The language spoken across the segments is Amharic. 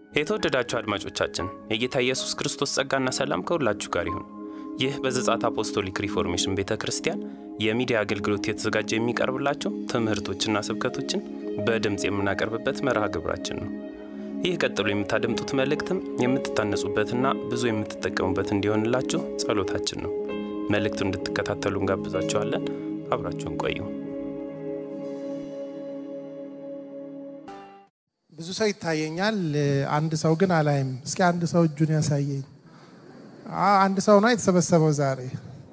የተወደዳችሁ አድማጮቻችን የጌታ ኢየሱስ ክርስቶስ ጸጋና ሰላም ከሁላችሁ ጋር ይሁን። ይህ በዘጻት አፖስቶሊክ ሪፎርሜሽን ቤተ ክርስቲያን የሚዲያ አገልግሎት የተዘጋጀ የሚቀርብላቸው ትምህርቶችና ስብከቶችን በድምፅ የምናቀርብበት መርሃ ግብራችን ነው። ይህ ቀጥሎ የምታደምጡት መልእክትም የምትታነጹበትና ብዙ የምትጠቀሙበት እንዲሆንላችሁ ጸሎታችን ነው። መልእክቱን እንድትከታተሉ እንጋብዛችኋለን። አብራችሁን ቆዩ። ብዙ ሰው ይታየኛል፣ አንድ ሰው ግን አላይም። እስኪ አንድ ሰው እጁን ያሳየኝ። አንድ ሰው ነው የተሰበሰበው ዛሬ።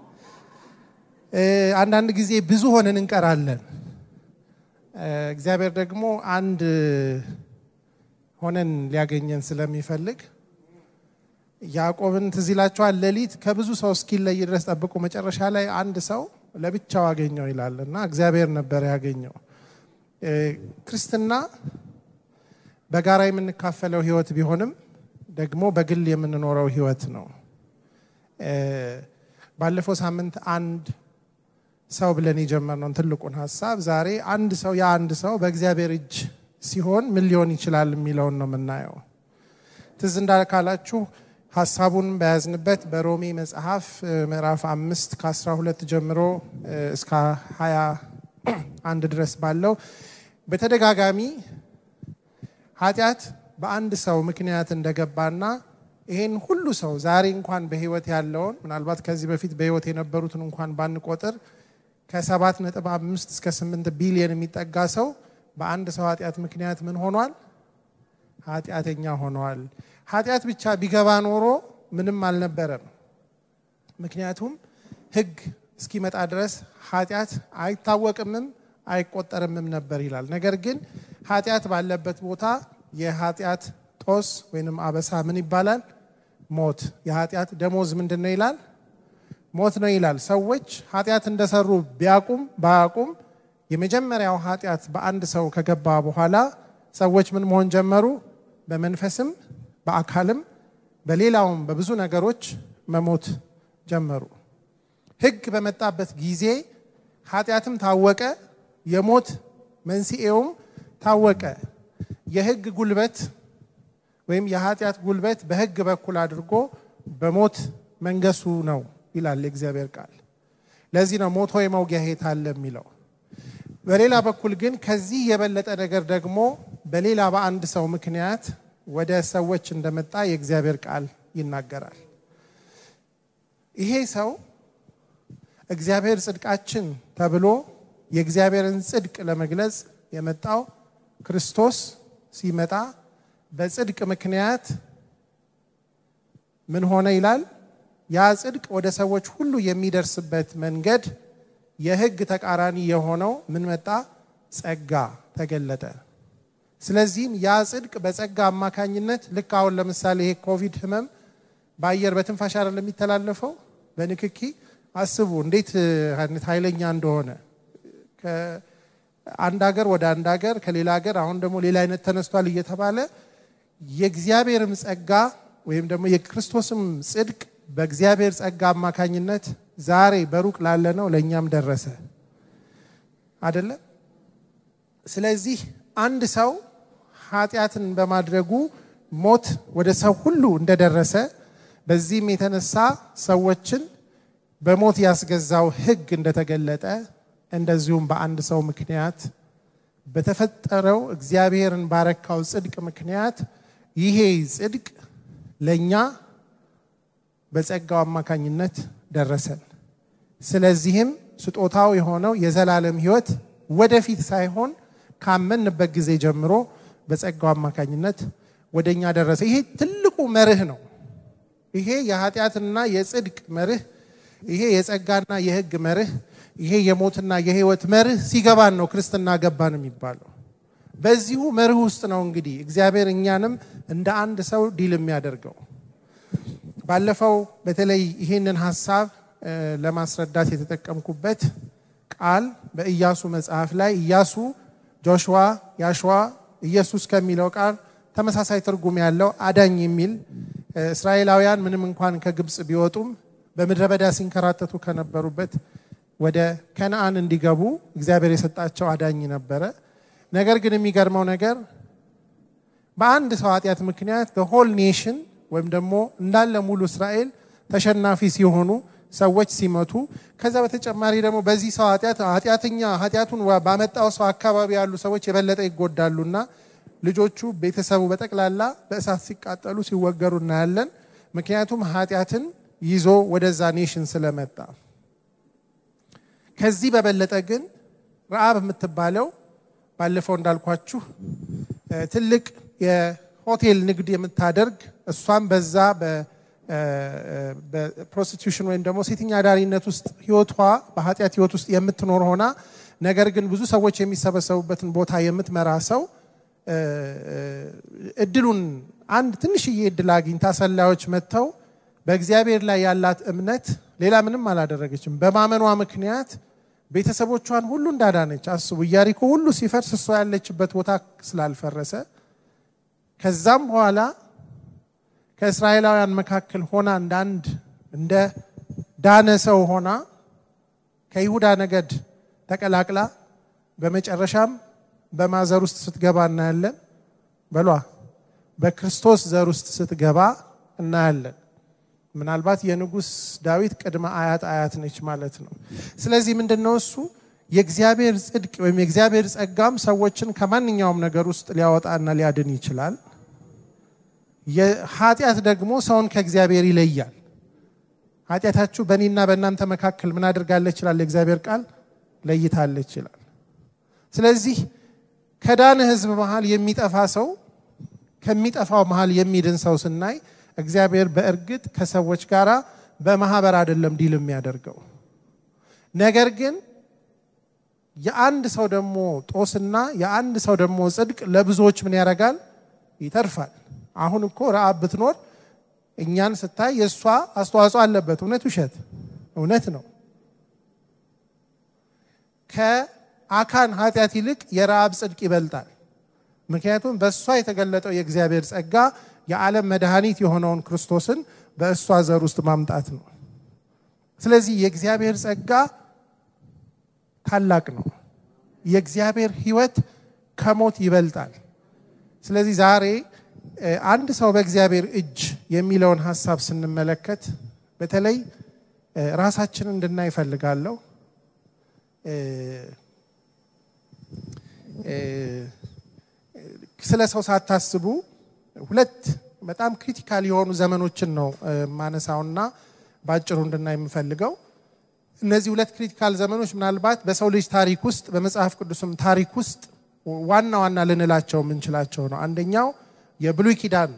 አንዳንድ ጊዜ ብዙ ሆነን እንቀራለን። እግዚአብሔር ደግሞ አንድ ሆነን ሊያገኘን ስለሚፈልግ ያዕቆብን ትዝ ይላችኋል። ሌሊት ከብዙ ሰው እስኪለይ ድረስ ጠብቆ መጨረሻ ላይ አንድ ሰው ለብቻው አገኘው ይላል እና እግዚአብሔር ነበር ያገኘው። ክርስትና በጋራ የምንካፈለው ህይወት ቢሆንም ደግሞ በግል የምንኖረው ህይወት ነው። ባለፈው ሳምንት አንድ ሰው ብለን የጀመርነውን ትልቁን ሀሳብ ዛሬ አንድ ሰው የአንድ ሰው በእግዚአብሔር እጅ ሲሆን ምን ሊሆን ይችላል የሚለውን ነው የምናየው። ትዝ እንዳካላችሁ ሀሳቡን በያዝንበት በሮሜ መጽሐፍ ምዕራፍ አምስት ከአስራ ሁለት ጀምሮ እስከ ሀያ አንድ ድረስ ባለው በተደጋጋሚ ኃጢአት በአንድ ሰው ምክንያት እንደገባና ይሄን ሁሉ ሰው ዛሬ እንኳን በህይወት ያለውን ምናልባት ከዚህ በፊት በህይወት የነበሩትን እንኳን ባንቆጥር ከሰባት ነጥብ አምስት እስከ ስምንት ቢሊየን የሚጠጋ ሰው በአንድ ሰው ኃጢአት ምክንያት ምን ሆኗል? ኃጢአተኛ ሆነዋል። ኃጢአት ብቻ ቢገባ ኖሮ ምንም አልነበረም። ምክንያቱም ህግ እስኪመጣ ድረስ ኃጢአት አይታወቅምም አይቆጠርምም ነበር ይላል። ነገር ግን ኃጢአት ባለበት ቦታ የኃጢአት ጦስ ወይንም አበሳ ምን ይባላል? ሞት። የኃጢአት ደሞዝ ምንድን ነው ይላል? ሞት ነው ይላል። ሰዎች ኃጢአት እንደሰሩ ቢያቁም ባያቁም የመጀመሪያው ኃጢአት በአንድ ሰው ከገባ በኋላ ሰዎች ምን መሆን ጀመሩ? በመንፈስም በአካልም በሌላውም በብዙ ነገሮች መሞት ጀመሩ። ህግ በመጣበት ጊዜ ኃጢአትም ታወቀ፣ የሞት መንስኤውም ታወቀ። የህግ ጉልበት ወይም የኃጢአት ጉልበት በህግ በኩል አድርጎ በሞት መንገሱ ነው ይላል የእግዚአብሔር ቃል። ለዚህ ነው ሞት ሆይ መውጊያ የት አለ የሚለው። በሌላ በኩል ግን ከዚህ የበለጠ ነገር ደግሞ በሌላ በአንድ ሰው ምክንያት ወደ ሰዎች እንደመጣ የእግዚአብሔር ቃል ይናገራል። ይሄ ሰው እግዚአብሔር ጽድቃችን ተብሎ የእግዚአብሔርን ጽድቅ ለመግለጽ የመጣው ክርስቶስ ሲመጣ በጽድቅ ምክንያት ምን ሆነ ይላል? ያ ጽድቅ ወደ ሰዎች ሁሉ የሚደርስበት መንገድ የህግ ተቃራኒ የሆነው ምን መጣ? ጸጋ ተገለጠ። ስለዚህም ያ ጽድቅ በጸጋ አማካኝነት ልክ አሁን ለምሳሌ ይሄ ኮቪድ ህመም በአየር በትንፋሽ አይደለም የሚተላለፈው፣ በንክኪ አስቡ እንዴት አይነት ኃይለኛ እንደሆነ ከአንድ ሀገር ወደ አንድ ሀገር ከሌላ ሀገር አሁን ደግሞ ሌላ አይነት ተነስቷል እየተባለ የእግዚአብሔርም ጸጋ ወይም ደግሞ የክርስቶስም ጽድቅ በእግዚአብሔር ጸጋ አማካኝነት ዛሬ በሩቅ ላለ ነው ለእኛም ደረሰ አይደለም። ስለዚህ አንድ ሰው ኃጢአትን በማድረጉ ሞት ወደ ሰው ሁሉ እንደደረሰ በዚህም የተነሳ ሰዎችን በሞት ያስገዛው ህግ እንደተገለጠ እንደዚሁም በአንድ ሰው ምክንያት በተፈጠረው እግዚአብሔርን ባረካው ጽድቅ ምክንያት ይሄ ጽድቅ ለእኛ በጸጋው አማካኝነት ደረሰን። ስለዚህም ስጦታው የሆነው የዘላለም ህይወት ወደፊት ሳይሆን ካመንበት ጊዜ ጀምሮ በጸጋው አማካኝነት ወደ እኛ ደረሰ። ይሄ ትልቁ መርህ ነው። ይሄ የኃጢአትና የጽድቅ መርህ፣ ይሄ የጸጋና የህግ መርህ፣ ይሄ የሞትና የህይወት መርህ ሲገባን ነው ክርስትና ገባን የሚባለው። በዚሁ መርህ ውስጥ ነው እንግዲህ እግዚአብሔር እኛንም እንደ አንድ ሰው ዲል የሚያደርገው። ባለፈው በተለይ ይህንን ሀሳብ ለማስረዳት የተጠቀምኩበት ቃል በኢያሱ መጽሐፍ ላይ ኢያሱ፣ ጆሽዋ፣ ያሸዋ፣ ኢየሱስ ከሚለው ቃል ተመሳሳይ ትርጉም ያለው አዳኝ የሚል እስራኤላውያን ምንም እንኳን ከግብፅ ቢወጡም በምድረ በዳ ሲንከራተቱ ከነበሩበት ወደ ከነአን እንዲገቡ እግዚአብሔር የሰጣቸው አዳኝ ነበረ። ነገር ግን የሚገርመው ነገር በአንድ ሰው ኃጢአት ምክንያት ሆል ኔሽን ወይም ደግሞ እንዳለ ሙሉ እስራኤል ተሸናፊ ሲሆኑ ሰዎች ሲመቱ፣ ከዛ በተጨማሪ ደግሞ በዚህ ሰው ኃጢአት ኃጢአተኛ ኃጢአቱን ባመጣው ሰው አካባቢ ያሉ ሰዎች የበለጠ ይጎዳሉና ልጆቹ ቤተሰቡ በጠቅላላ በእሳት ሲቃጠሉ ሲወገሩ እናያለን። ምክንያቱም ኃጢአትን ይዞ ወደዛ ኔሽን ስለመጣ። ከዚህ በበለጠ ግን ረአብ የምትባለው ባለፈው እንዳልኳችሁ ትልቅ የሆቴል ንግድ የምታደርግ እሷም በዛ በፕሮስቲቱሽን ወይም ደግሞ ሴተኛ አዳሪነት ውስጥ ህይወቷ በኃጢአት ህይወት ውስጥ የምትኖር ሆና ነገር ግን ብዙ ሰዎች የሚሰበሰቡበትን ቦታ የምትመራ ሰው እድሉን አንድ ትንሽዬ እድል አግኝታ ሰላዮች መጥተው በእግዚአብሔር ላይ ያላት እምነት ሌላ ምንም አላደረገችም። በማመኗ ምክንያት ቤተሰቦቿን ሁሉ እንዳዳነች አስቡ። ኢያሪኮ ሁሉ ሲፈርስ እሷ ያለችበት ቦታ ስላልፈረሰ ከዛም በኋላ ከእስራኤላውያን መካከል ሆና እንደ አንድ እንደ ዳነ ሰው ሆና ከይሁዳ ነገድ ተቀላቅላ በመጨረሻም በማዘር ውስጥ ስትገባ እናያለን። በሏ በክርስቶስ ዘር ውስጥ ስትገባ እናያለን። ምናልባት የንጉሥ ዳዊት ቅድመ አያት አያት ነች ማለት ነው። ስለዚህ ምንድን ነው እሱ የእግዚአብሔር ጽድቅ ወይም የእግዚአብሔር ጸጋም ሰዎችን ከማንኛውም ነገር ውስጥ ሊያወጣና ሊያድን ይችላል። የኃጢአት ደግሞ ሰውን ከእግዚአብሔር ይለያል። ኃጢአታችሁ በእኔና በእናንተ መካከል ምን አድርጋለች ይችላል የእግዚአብሔር ቃል ለይታለች ይችላል። ስለዚህ ከዳነ ሕዝብ መሃል የሚጠፋ ሰው ከሚጠፋው መሃል የሚድን ሰው ስናይ እግዚአብሔር በእርግጥ ከሰዎች ጋር በማህበር አይደለም ዲል የሚያደርገው። ነገር ግን የአንድ ሰው ደግሞ ጦስና የአንድ ሰው ደግሞ ጽድቅ ለብዙዎች ምን ያደርጋል? ይተርፋል። አሁን እኮ ረአብ ብትኖር እኛን ስታይ የእሷ አስተዋጽኦ አለበት። እውነት ውሸት? እውነት ነው። ከአካን ኃጢአት ይልቅ የረአብ ጽድቅ ይበልጣል። ምክንያቱም በእሷ የተገለጠው የእግዚአብሔር ጸጋ የዓለም መድኃኒት የሆነውን ክርስቶስን በእሷ ዘር ውስጥ ማምጣት ነው። ስለዚህ የእግዚአብሔር ጸጋ ታላቅ ነው። የእግዚአብሔር ሕይወት ከሞት ይበልጣል። ስለዚህ ዛሬ አንድ ሰው በእግዚአብሔር እጅ የሚለውን ሀሳብ ስንመለከት በተለይ ራሳችንን እንድናይ እፈልጋለሁ። ስለ ሰው ሳታስቡ ሁለት በጣም ክሪቲካል የሆኑ ዘመኖችን ነው ማነሳውና በአጭሩ እንድናይ የምፈልገው። እነዚህ ሁለት ክሪቲካል ዘመኖች ምናልባት በሰው ልጅ ታሪክ ውስጥ በመጽሐፍ ቅዱስም ታሪክ ውስጥ ዋና ዋና ልንላቸው የምንችላቸው ነው። አንደኛው የብሉይ ኪዳን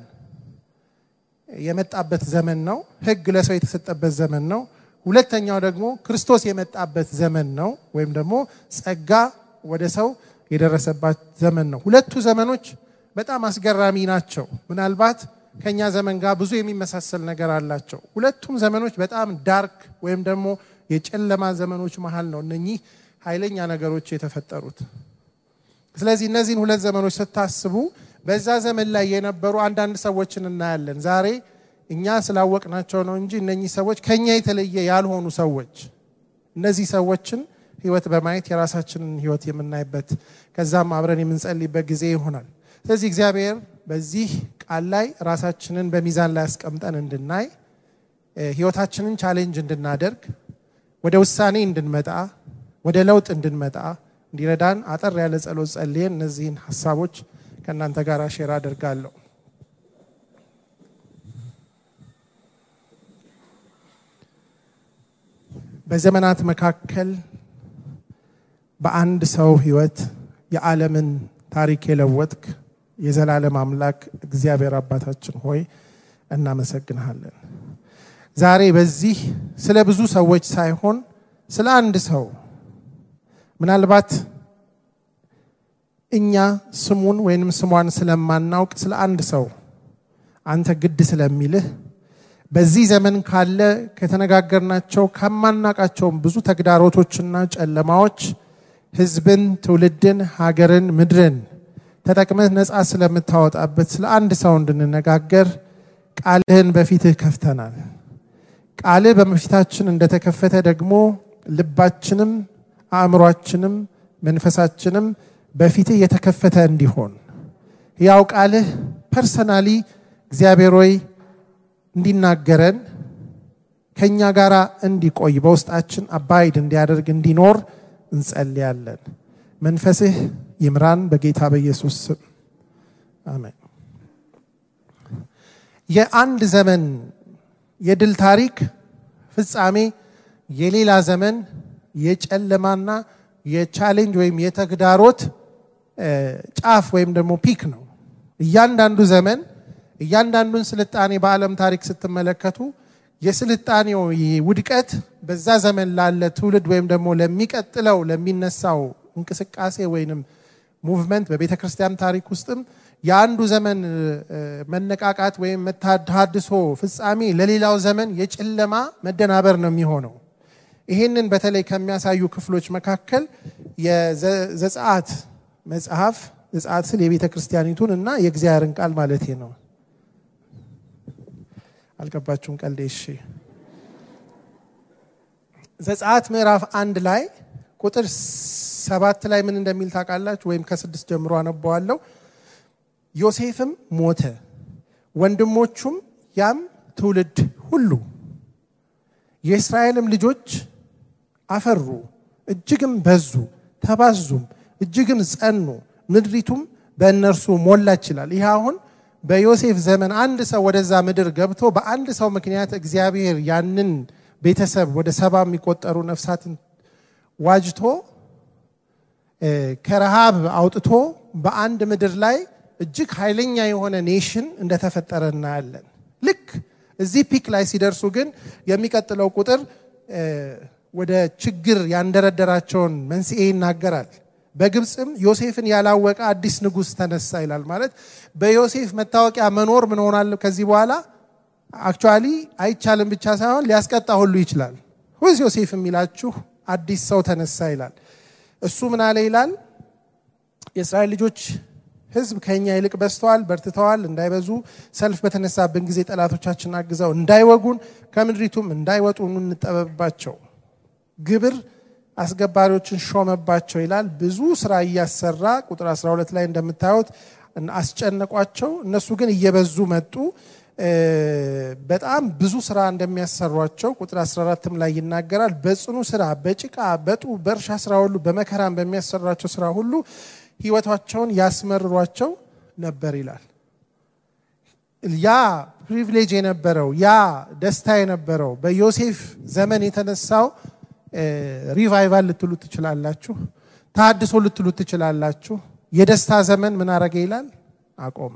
የመጣበት ዘመን ነው። ሕግ ለሰው የተሰጠበት ዘመን ነው። ሁለተኛው ደግሞ ክርስቶስ የመጣበት ዘመን ነው፣ ወይም ደግሞ ጸጋ ወደ ሰው የደረሰባት ዘመን ነው። ሁለቱ ዘመኖች በጣም አስገራሚ ናቸው። ምናልባት ከኛ ዘመን ጋር ብዙ የሚመሳሰል ነገር አላቸው። ሁለቱም ዘመኖች በጣም ዳርክ ወይም ደግሞ የጨለማ ዘመኖች መሀል ነው እነኚህ ኃይለኛ ነገሮች የተፈጠሩት። ስለዚህ እነዚህን ሁለት ዘመኖች ስታስቡ በዛ ዘመን ላይ የነበሩ አንዳንድ ሰዎችን እናያለን። ዛሬ እኛ ስላወቅናቸው ነው እንጂ እነኚህ ሰዎች ከኛ የተለየ ያልሆኑ ሰዎች እነዚህ ሰዎችን ህይወት በማየት የራሳችንን ህይወት የምናይበት ከዛም አብረን የምንጸልይበት ጊዜ ይሆናል። ስለዚህ እግዚአብሔር በዚህ ቃል ላይ ራሳችንን በሚዛን ላይ አስቀምጠን እንድናይ ህይወታችንን ቻሌንጅ እንድናደርግ ወደ ውሳኔ እንድንመጣ ወደ ለውጥ እንድንመጣ እንዲረዳን አጠር ያለ ጸሎት ጸልየን እነዚህን ሀሳቦች ከእናንተ ጋር ሼር አደርጋለሁ። በዘመናት መካከል በአንድ ሰው ህይወት የዓለምን ታሪክ የለወጥክ የዘላለም አምላክ እግዚአብሔር አባታችን ሆይ እናመሰግንሃለን። ዛሬ በዚህ ስለ ብዙ ሰዎች ሳይሆን ስለ አንድ ሰው ምናልባት እኛ ስሙን ወይንም ስሟን ስለማናውቅ ስለ አንድ ሰው አንተ ግድ ስለሚልህ በዚህ ዘመን ካለ ከተነጋገርናቸው ከማናቃቸውም ብዙ ተግዳሮቶችና ጨለማዎች ህዝብን፣ ትውልድን፣ ሀገርን፣ ምድርን ተጠቅመህ ነፃ ስለምታወጣበት ስለ አንድ ሰው እንድንነጋገር ቃልህን በፊትህ ከፍተናል። ቃልህ በፊታችን እንደተከፈተ ደግሞ ልባችንም አእምሯችንም መንፈሳችንም በፊትህ የተከፈተ እንዲሆን ሕያው ቃልህ ፐርሰናሊ እግዚአብሔር ሆይ እንዲናገረን ከእኛ ጋር እንዲቆይ በውስጣችን አባይድ እንዲያደርግ እንዲኖር እንጸልያለን። መንፈስህ ይምራን በጌታ በኢየሱስ ስም አሜን። የአንድ ዘመን የድል ታሪክ ፍጻሜ የሌላ ዘመን የጨለማና የቻሌንጅ ወይም የተግዳሮት ጫፍ ወይም ደግሞ ፒክ ነው። እያንዳንዱ ዘመን እያንዳንዱን ስልጣኔ በዓለም ታሪክ ስትመለከቱ የስልጣኔው ውድቀት በዛ ዘመን ላለ ትውልድ ወይም ደግሞ ለሚቀጥለው ለሚነሳው እንቅስቃሴ ወይንም ሙቭመንት በቤተ ክርስቲያን ታሪክ ውስጥም የአንዱ ዘመን መነቃቃት ወይም መታድሶ ፍጻሜ ለሌላው ዘመን የጨለማ መደናበር ነው የሚሆነው። ይህንን በተለይ ከሚያሳዩ ክፍሎች መካከል የዘጸአት መጽሐፍ ዘጸአት ስል የቤተ ክርስቲያኒቱን እና የእግዚአብሔርን ቃል ማለት ነው። አልገባችሁም? ቀልዴ። እሺ። ዘጸአት ምዕራፍ አንድ ላይ ቁጥር ሰባት ላይ ምን እንደሚል ታውቃላችሁ? ወይም ከስድስት ጀምሮ አነበዋለሁ። ዮሴፍም ሞተ፣ ወንድሞቹም ያም ትውልድ ሁሉ የእስራኤልም ልጆች አፈሩ፣ እጅግም በዙ፣ ተባዙም፣ እጅግም ጸኑ፣ ምድሪቱም በእነርሱ ሞላች ይላል። ይህ አሁን በዮሴፍ ዘመን አንድ ሰው ወደዛ ምድር ገብቶ በአንድ ሰው ምክንያት እግዚአብሔር ያንን ቤተሰብ ወደ ሰባ የሚቆጠሩ ነፍሳትን ዋጅቶ ከረሃብ አውጥቶ በአንድ ምድር ላይ እጅግ ኃይለኛ የሆነ ኔሽን እንደተፈጠረ እናያለን። ልክ እዚህ ፒክ ላይ ሲደርሱ ግን የሚቀጥለው ቁጥር ወደ ችግር ያንደረደራቸውን መንስኤ ይናገራል። በግብፅም ዮሴፍን ያላወቀ አዲስ ንጉሥ ተነሳ ይላል። ማለት በዮሴፍ መታወቂያ መኖር ምን ሆናል? ከዚህ በኋላ አክቹዋሊ አይቻልም ብቻ ሳይሆን ሊያስቀጣ ሁሉ ይችላል። ሁዝ ዮሴፍ የሚላችሁ አዲስ ሰው ተነሳ ይላል። እሱ ምን አለ ይላል? የእስራኤል ልጆች ሕዝብ ከኛ ይልቅ በዝተዋል፣ በርትተዋል። እንዳይበዙ ሰልፍ በተነሳብን ጊዜ ጠላቶቻችን አግዘው እንዳይወጉን ከምድሪቱም እንዳይወጡ እንጠበብባቸው። ግብር አስገባሪዎችን ሾመባቸው ይላል። ብዙ ስራ እያሰራ ቁጥር 12 ላይ እንደምታዩት አስጨነቋቸው። እነሱ ግን እየበዙ መጡ። በጣም ብዙ ስራ እንደሚያሰሯቸው ቁጥር 14ም ላይ ይናገራል። በጽኑ ስራ፣ በጭቃ፣ በጡ፣ በእርሻ ስራ ሁሉ በመከራም በሚያሰሯቸው ስራ ሁሉ ህይወታቸውን ያስመርሯቸው ነበር ይላል። ያ ፕሪቪሌጅ የነበረው ያ ደስታ የነበረው በዮሴፍ ዘመን የተነሳው ሪቫይቫል ልትሉ ትችላላችሁ፣ ታድሶ ልትሉ ትችላላችሁ። የደስታ ዘመን ምን አረገ ይላል? አቆመ።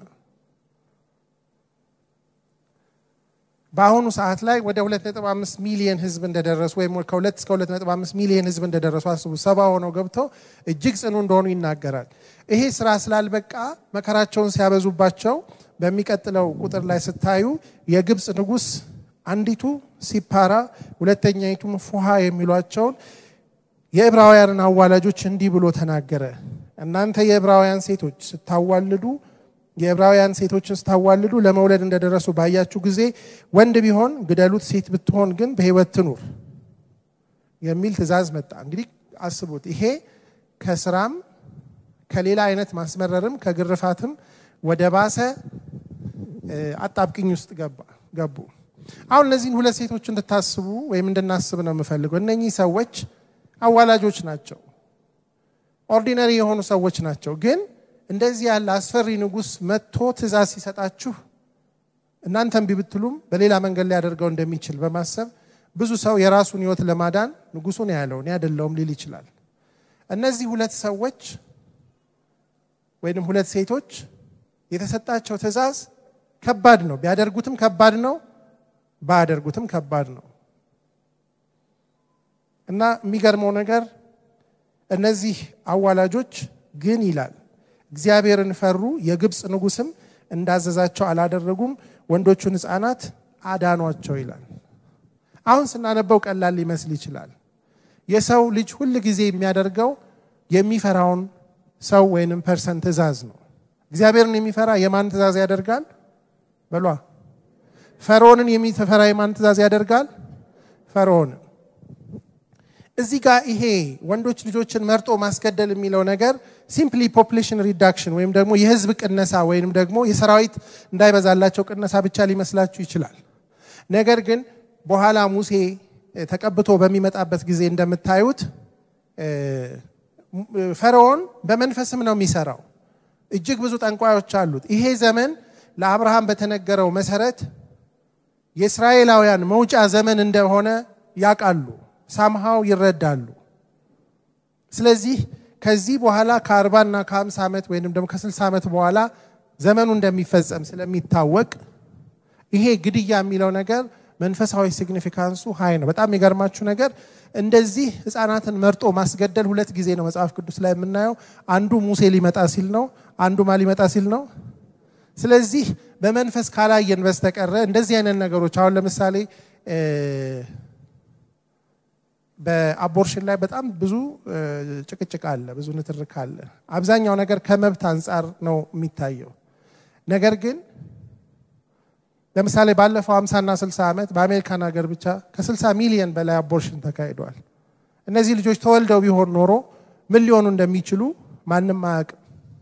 በአሁኑ ሰዓት ላይ ወደ 2.5 ሚሊዮን ህዝብ እንደደረሱ ወይም ከ2 እስከ 2.5 ሚሊዮን ህዝብ እንደደረሱ አስቡ። ሰባ ሆነው ገብተው እጅግ ጽኑ እንደሆኑ ይናገራል። ይሄ ስራ ስላልበቃ መከራቸውን ሲያበዙባቸው በሚቀጥለው ቁጥር ላይ ስታዩ የግብፅ ንጉሥ አንዲቱ ሲፓራ ሁለተኛይቱም ፉሃ የሚሏቸውን የዕብራውያንን አዋላጆች እንዲህ ብሎ ተናገረ። እናንተ የዕብራውያን ሴቶች ስታዋልዱ የዕብራውያን ሴቶችን ስታዋልዱ ለመውለድ እንደደረሱ ባያችሁ ጊዜ ወንድ ቢሆን ግደሉት፣ ሴት ብትሆን ግን በሕይወት ትኑር የሚል ትእዛዝ መጣ። እንግዲህ አስቡት። ይሄ ከስራም ከሌላ አይነት ማስመረርም ከግርፋትም ወደ ባሰ አጣብቅኝ ውስጥ ገቡ። አሁን እነዚህን ሁለት ሴቶች እንድታስቡ ወይም እንድናስብ ነው የምፈልገው። እነኚህ ሰዎች አዋላጆች ናቸው። ኦርዲነሪ የሆኑ ሰዎች ናቸው። ግን እንደዚህ ያለ አስፈሪ ንጉሥ መጥቶ ትእዛዝ ሲሰጣችሁ እናንተም ቢብትሉም በሌላ መንገድ ሊያደርገው እንደሚችል በማሰብ ብዙ ሰው የራሱን ሕይወት ለማዳን ንጉሱን ያለው እኔ አይደለሁም ሊል ይችላል። እነዚህ ሁለት ሰዎች ወይም ሁለት ሴቶች የተሰጣቸው ትእዛዝ ከባድ ነው። ቢያደርጉትም ከባድ ነው፣ ባያደርጉትም ከባድ ነው እና የሚገርመው ነገር እነዚህ አዋላጆች ግን ይላል እግዚአብሔርን ፈሩ፣ የግብፅ ንጉሥም እንዳዘዛቸው አላደረጉም፣ ወንዶቹን ሕፃናት አዳኗቸው ይላል። አሁን ስናነበው ቀላል ሊመስል ይችላል። የሰው ልጅ ሁል ጊዜ የሚያደርገው የሚፈራውን ሰው ወይንም ፐርሰን ትእዛዝ ነው። እግዚአብሔርን የሚፈራ የማን ትእዛዝ ያደርጋል? በሏ ፈርዖንን የሚፈራ የማን ትእዛዝ ያደርጋል? ፈርዖንን። እዚህ ጋር ይሄ ወንዶች ልጆችን መርጦ ማስገደል የሚለው ነገር ሲምፕሊ ፖፕሌሽን ሪዳክሽን ወይም ደግሞ የህዝብ ቅነሳ ወይም ደግሞ የሰራዊት እንዳይበዛላቸው ቅነሳ ብቻ ሊመስላችሁ ይችላል። ነገር ግን በኋላ ሙሴ ተቀብቶ በሚመጣበት ጊዜ እንደምታዩት ፈርዖን በመንፈስም ነው የሚሰራው። እጅግ ብዙ ጠንቋዮች አሉት። ይሄ ዘመን ለአብርሃም በተነገረው መሰረት የእስራኤላውያን መውጫ ዘመን እንደሆነ ያውቃሉ፣ ሳምሃው ይረዳሉ። ስለዚህ ከዚህ በኋላ ከአርባና ከሀምሳ ዓመት ወይም ደግሞ ከስልሳ ዓመት በኋላ ዘመኑ እንደሚፈጸም ስለሚታወቅ ይሄ ግድያ የሚለው ነገር መንፈሳዊ ሲግኒፊካንሱ ሀይ ነው። በጣም የሚገርማችሁ ነገር እንደዚህ ህፃናትን መርጦ ማስገደል ሁለት ጊዜ ነው መጽሐፍ ቅዱስ ላይ የምናየው። አንዱ ሙሴ ሊመጣ ሲል ነው፣ አንዱ ማ ሊመጣ ሲል ነው። ስለዚህ በመንፈስ ካላየን በስተቀረ እንደዚህ አይነት ነገሮች አሁን ለምሳሌ በአቦርሽን ላይ በጣም ብዙ ጭቅጭቅ አለ፣ ብዙ ንትርክ አለ። አብዛኛው ነገር ከመብት አንጻር ነው የሚታየው። ነገር ግን ለምሳሌ ባለፈው 50 እና 60 ዓመት በአሜሪካን ሀገር ብቻ ከ60 ሚሊዮን በላይ አቦርሽን ተካሂዷል። እነዚህ ልጆች ተወልደው ቢሆን ኖሮ ምን ሊሆኑ እንደሚችሉ ማንም አያውቅም።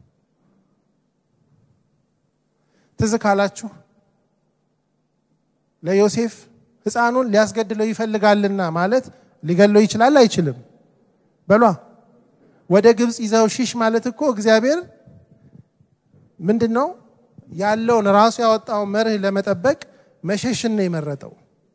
ትዝ ካላችሁ ለዮሴፍ ሕፃኑን ሊያስገድለው ይፈልጋልና ማለት ሊገለው ይችላል አይችልም? በሏ ወደ ግብፅ ይዘው ሽሽ ማለት እኮ እግዚአብሔር ምንድን ነው ያለውን ራሱ ያወጣውን መርህ ለመጠበቅ መሸሽን ነው የመረጠው።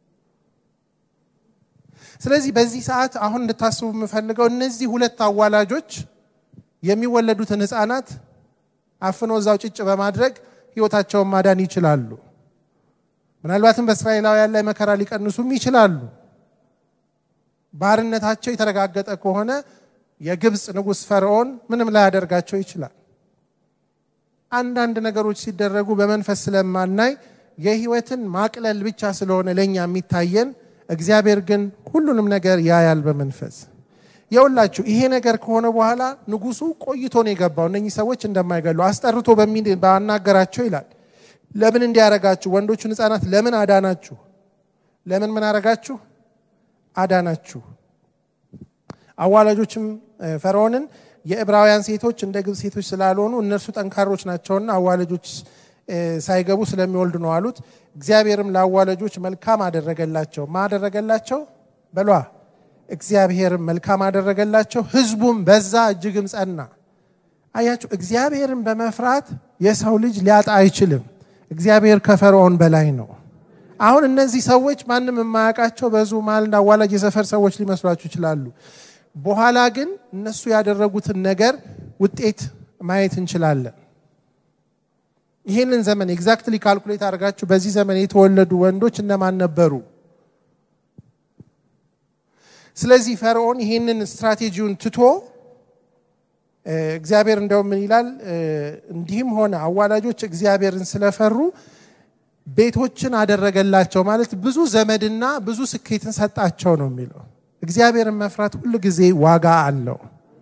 ስለዚህ በዚህ ሰዓት አሁን እንድታስቡ የምፈልገው እነዚህ ሁለት አዋላጆች የሚወለዱትን ህፃናት አፍኖ እዛው ጭጭ በማድረግ ህይወታቸውን ማዳን ይችላሉ። ምናልባትም በእስራኤላውያን ላይ መከራ ሊቀንሱም ይችላሉ። ባርነታቸው የተረጋገጠ ከሆነ የግብፅ ንጉሥ ፈርዖን ምንም ላያደርጋቸው ይችላል። አንዳንድ ነገሮች ሲደረጉ በመንፈስ ስለማናይ የህይወትን ማቅለል ብቻ ስለሆነ ለእኛ የሚታየን፣ እግዚአብሔር ግን ሁሉንም ነገር ያያል በመንፈስ የውላችሁ። ይሄ ነገር ከሆነ በኋላ ንጉሱ ቆይቶ ነው የገባው። እነኚህ ሰዎች እንደማይገሉ አስጠርቶ ባናገራቸው ይላል። ለምን እንዲያረጋችሁ ወንዶቹን ህፃናት ለምን አዳናችሁ? ለምን ምን አረጋችሁ? አዳናችሁ። አዋላጆችም ፈርዖንን የዕብራውያን ሴቶች እንደ ግብፅ ሴቶች ስላልሆኑ እነርሱ ጠንካሮች ናቸውና አዋላጆች ሳይገቡ ስለሚወልዱ ነው አሉት። እግዚአብሔርም ለአዋላጆች መልካም አደረገላቸው። ማ አደረገላቸው? በሏ እግዚአብሔርም መልካም አደረገላቸው። ህዝቡም በዛ እጅግም ጸና። አያችሁ፣ እግዚአብሔርን በመፍራት የሰው ልጅ ሊያጣ አይችልም። እግዚአብሔር ከፈርዖን በላይ ነው። አሁን እነዚህ ሰዎች ማንም የማያውቃቸው በዙ መሀል እንደ አዋላጅ የሰፈር ሰዎች ሊመስሏችሁ ይችላሉ። በኋላ ግን እነሱ ያደረጉትን ነገር ውጤት ማየት እንችላለን። ይህንን ዘመን ኤግዛክትሊ ካልኩሌት አድርጋችሁ በዚህ ዘመን የተወለዱ ወንዶች እነማን ነበሩ? ስለዚህ ፈርዖን ይህንን ስትራቴጂውን ትቶ እግዚአብሔር እንደው ምን ይላል? እንዲህም ሆነ አዋላጆች እግዚአብሔርን ስለፈሩ ቤቶችን አደረገላቸው ማለት ብዙ ዘመድና ብዙ ስኬትን ሰጣቸው ነው የሚለው። እግዚአብሔርን መፍራት ሁል ጊዜ ዋጋ አለው።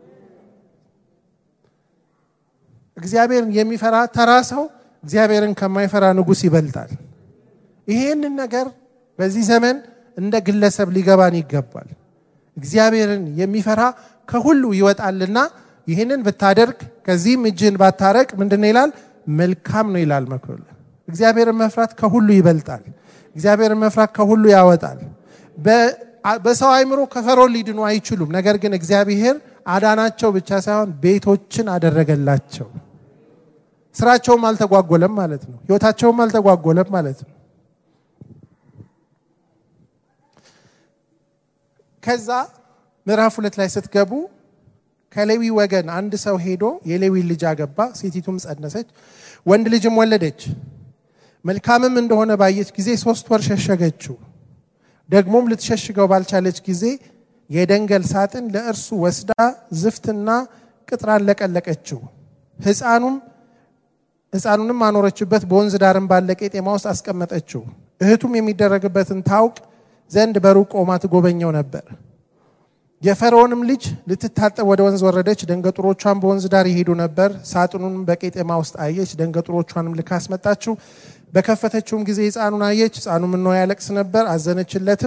እግዚአብሔርን የሚፈራ ተራ ሰው እግዚአብሔርን ከማይፈራ ንጉሥ ይበልጣል። ይሄንን ነገር በዚህ ዘመን እንደ ግለሰብ ሊገባን ይገባል። እግዚአብሔርን የሚፈራ ከሁሉ ይወጣልና ይህንን ብታደርግ ከዚህም እጅህን ባታረቅ ምንድን ነው ይላል? መልካም ነው ይላል መክብብ። እግዚአብሔርን መፍራት ከሁሉ ይበልጣል። እግዚአብሔርን መፍራት ከሁሉ ያወጣል። በሰው አይምሮ ከፈርዖን ሊድኑ አይችሉም። ነገር ግን እግዚአብሔር አዳናቸው ብቻ ሳይሆን ቤቶችን አደረገላቸው። ስራቸውም አልተጓጎለም ማለት ነው። ህይወታቸውም አልተጓጎለም ማለት ነው። ከዛ ምዕራፍ ሁለት ላይ ስትገቡ ከሌዊ ወገን አንድ ሰው ሄዶ የሌዊን ልጅ አገባ። ሴቲቱም ጸነሰች፣ ወንድ ልጅም ወለደች። መልካምም እንደሆነ ባየች ጊዜ ሶስት ወር ሸሸገችው። ደግሞም ልትሸሽገው ባልቻለች ጊዜ የደንገል ሳጥን ለእርሱ ወስዳ ዝፍትና ቅጥራን ለቀለቀችው። ህፃኑም ህፃኑንም አኖረችበት፣ በወንዝ ዳርም ባለ ቄጤማ ውስጥ አስቀመጠችው። እህቱም የሚደረግበትን ታውቅ ዘንድ በሩቅ ቆማ ትጎበኘው ነበር። የፈርዖንም ልጅ ልትታጠብ ወደ ወንዝ ወረደች። ደንገጡሮቿን በወንዝ ዳር ይሄዱ ነበር። ሳጥኑንም በቄጤማ ውስጥ አየች። ደንገጡሮቿንም ልካ አስመጣችው። በከፈተችውም ጊዜ ህፃኑን አየች። ህፃኑም እንሆ ያለቅስ ነበር። አዘነችለትም።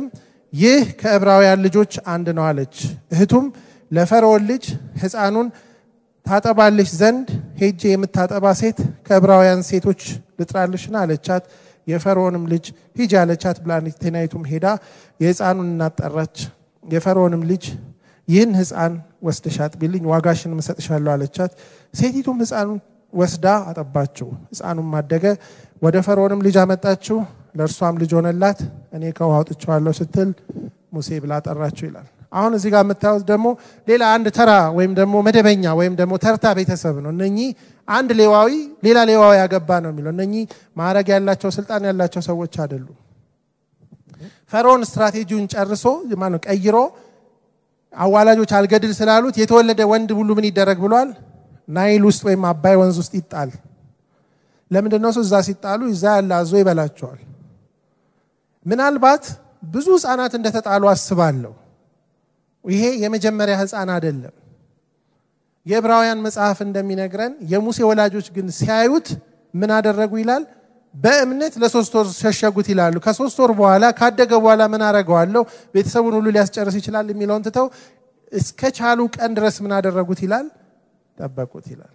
ይህ ከዕብራውያን ልጆች አንድ ነው አለች። እህቱም ለፈርዖን ልጅ ሕፃኑን ታጠባልሽ ዘንድ ሄጄ የምታጠባ ሴት ከዕብራውያን ሴቶች ልጥራልሽና አለቻት። የፈርዖንም ልጅ ሂጂ አለቻት። ብላቴናይቱም ሄዳ የሕፃኑን እናት ጠራች። የፈርዖንም ልጅ ይህን ሕፃን ወስደሽ አጥቢልኝ ዋጋሽንም እሰጥሻለሁ አለቻት። ሴቲቱም ሕፃኑን ወስዳ አጠባችው። ሕፃኑም አደገ። ወደ ፈርዖንም ልጅ አመጣችው። ለእርሷም ልጅ ሆነላት። እኔ ከውሃ አውጥቼዋለሁ ስትል ሙሴ ብላ ጠራችው ይላል። አሁን እዚህ ጋር የምታዩት ደግሞ ሌላ አንድ ተራ ወይም ደግሞ መደበኛ ወይም ደግሞ ተርታ ቤተሰብ ነው። እነኚህ አንድ ሌዋዊ ሌላ ሌዋዊ ያገባ ነው የሚለው። እነኚህ ማዕረግ ያላቸው ስልጣን ያላቸው ሰዎች አይደሉም። ፈርዖን ስትራቴጂውን ጨርሶ ማነው ቀይሮ አዋላጆች አልገድል ስላሉት የተወለደ ወንድ ሁሉ ምን ይደረግ ብሏል? ናይል ውስጥ ወይም አባይ ወንዝ ውስጥ ይጣል። ለምንድን ነው እዛ ሲጣሉ እዛ ያለ አዞ ይበላቸዋል። ምናልባት ብዙ ህፃናት እንደተጣሉ አስባለሁ። ይሄ የመጀመሪያ ህፃን አይደለም። የዕብራውያን መጽሐፍ እንደሚነግረን የሙሴ ወላጆች ግን ሲያዩት ምን አደረጉ ይላል? በእምነት ለሶስት ወር ሸሸጉት ይላሉ። ከሶስት ወር በኋላ ካደገ በኋላ ምን አደረገዋለሁ ቤተሰቡን ሁሉ ሊያስጨርስ ይችላል የሚለውን ትተው እስከ ቻሉ ቀን ድረስ ምን አደረጉት ይላል? ጠበቁት ይላል።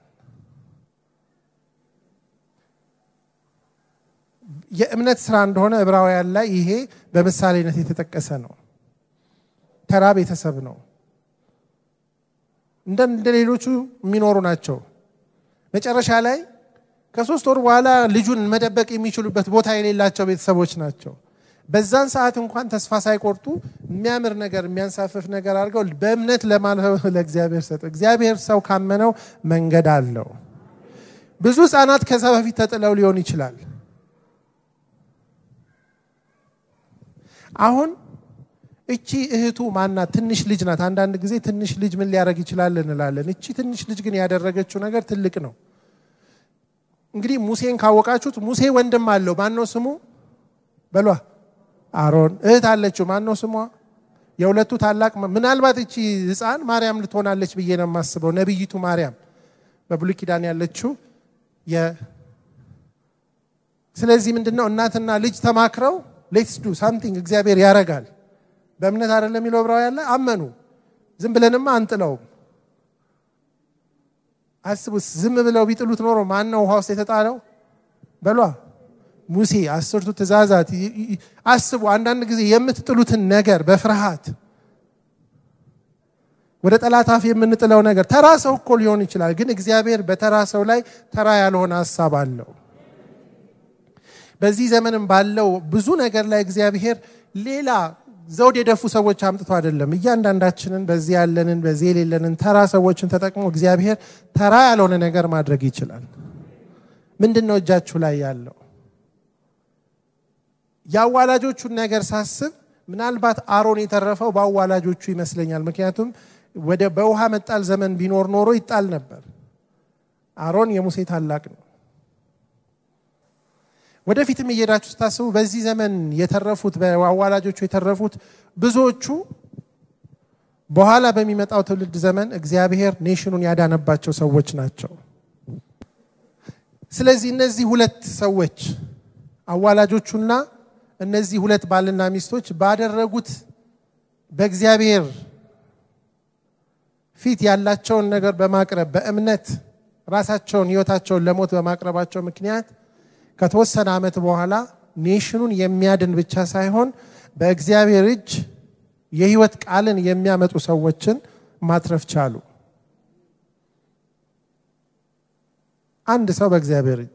የእምነት ስራ እንደሆነ ዕብራውያን ላይ ይሄ በምሳሌነት የተጠቀሰ ነው። ተራ ቤተሰብ ነው። እንደ ሌሎቹ የሚኖሩ ናቸው። መጨረሻ ላይ ከሶስት ወር በኋላ ልጁን መደበቅ የሚችሉበት ቦታ የሌላቸው ቤተሰቦች ናቸው። በዛን ሰዓት እንኳን ተስፋ ሳይቆርጡ የሚያምር ነገር የሚያንሳፍፍ ነገር አድርገው በእምነት ለማለፍ ለእግዚአብሔር ሰጠ። እግዚአብሔር ሰው ካመነው መንገድ አለው። ብዙ ህፃናት ከዛ በፊት ተጥለው ሊሆን ይችላል። አሁን እቺ እህቱ ማናት? ትንሽ ልጅ ናት። አንዳንድ ጊዜ ትንሽ ልጅ ምን ሊያደርግ ይችላል እንላለን። እቺ ትንሽ ልጅ ግን ያደረገችው ነገር ትልቅ ነው። እንግዲህ ሙሴን ካወቃችሁት ሙሴ ወንድም አለው። ማን ነው ስሙ? በሏ አሮን። እህት አለችው። ማን ነው ስሟ? የሁለቱ ታላቅ ምናልባት እቺ ህፃን ማርያም ልትሆናለች ብዬ ነው የማስበው። ነቢይቱ ማርያም በብሉይ ኪዳን ያለችው ስለዚህ ምንድን ነው እናትና ልጅ ተማክረው ሌትስ ዱ ሳምቲንግ እግዚአብሔር ያረጋል። በእምነት አይደለም የሚለው ዕብራውያን ላይ አመኑ። ዝም ብለንማ አንጥለውም። አስቡት፣ ዝም ብለው ቢጥሉት ኖሮ ማን ነው ውሃ ውስጥ የተጣለው? በሏ ሙሴ። አስርቱ ትእዛዛት አስቡ። አንዳንድ ጊዜ የምትጥሉትን ነገር በፍርሃት ወደ ጠላት አፍ የምንጥለው ነገር ተራ ሰው እኮ ሊሆን ይችላል፣ ግን እግዚአብሔር በተራ ሰው ላይ ተራ ያልሆነ ሀሳብ አለው። በዚህ ዘመንም ባለው ብዙ ነገር ላይ እግዚአብሔር ሌላ ዘውድ የደፉ ሰዎች አምጥቶ አይደለም። እያንዳንዳችንን በዚህ ያለንን በዚህ የሌለንን ተራ ሰዎችን ተጠቅሞ እግዚአብሔር ተራ ያልሆነ ነገር ማድረግ ይችላል። ምንድን ነው እጃችሁ ላይ ያለው? የአዋላጆቹን ነገር ሳስብ ምናልባት አሮን የተረፈው በአዋላጆቹ ይመስለኛል። ምክንያቱም ወደ በውሃ መጣል ዘመን ቢኖር ኖሮ ይጣል ነበር። አሮን የሙሴ ታላቅ ነው። ወደፊትም እየሄዳችሁ ስታስቡ በዚህ ዘመን የተረፉት በአዋላጆቹ የተረፉት ብዙዎቹ በኋላ በሚመጣው ትውልድ ዘመን እግዚአብሔር ኔሽኑን ያዳነባቸው ሰዎች ናቸው። ስለዚህ እነዚህ ሁለት ሰዎች አዋላጆቹና እነዚህ ሁለት ባልና ሚስቶች ባደረጉት በእግዚአብሔር ፊት ያላቸውን ነገር በማቅረብ በእምነት ራሳቸውን ሕይወታቸውን ለሞት በማቅረባቸው ምክንያት ከተወሰነ ዓመት በኋላ ኔሽኑን የሚያድን ብቻ ሳይሆን በእግዚአብሔር እጅ የህይወት ቃልን የሚያመጡ ሰዎችን ማትረፍ ቻሉ። አንድ ሰው በእግዚአብሔር እጅ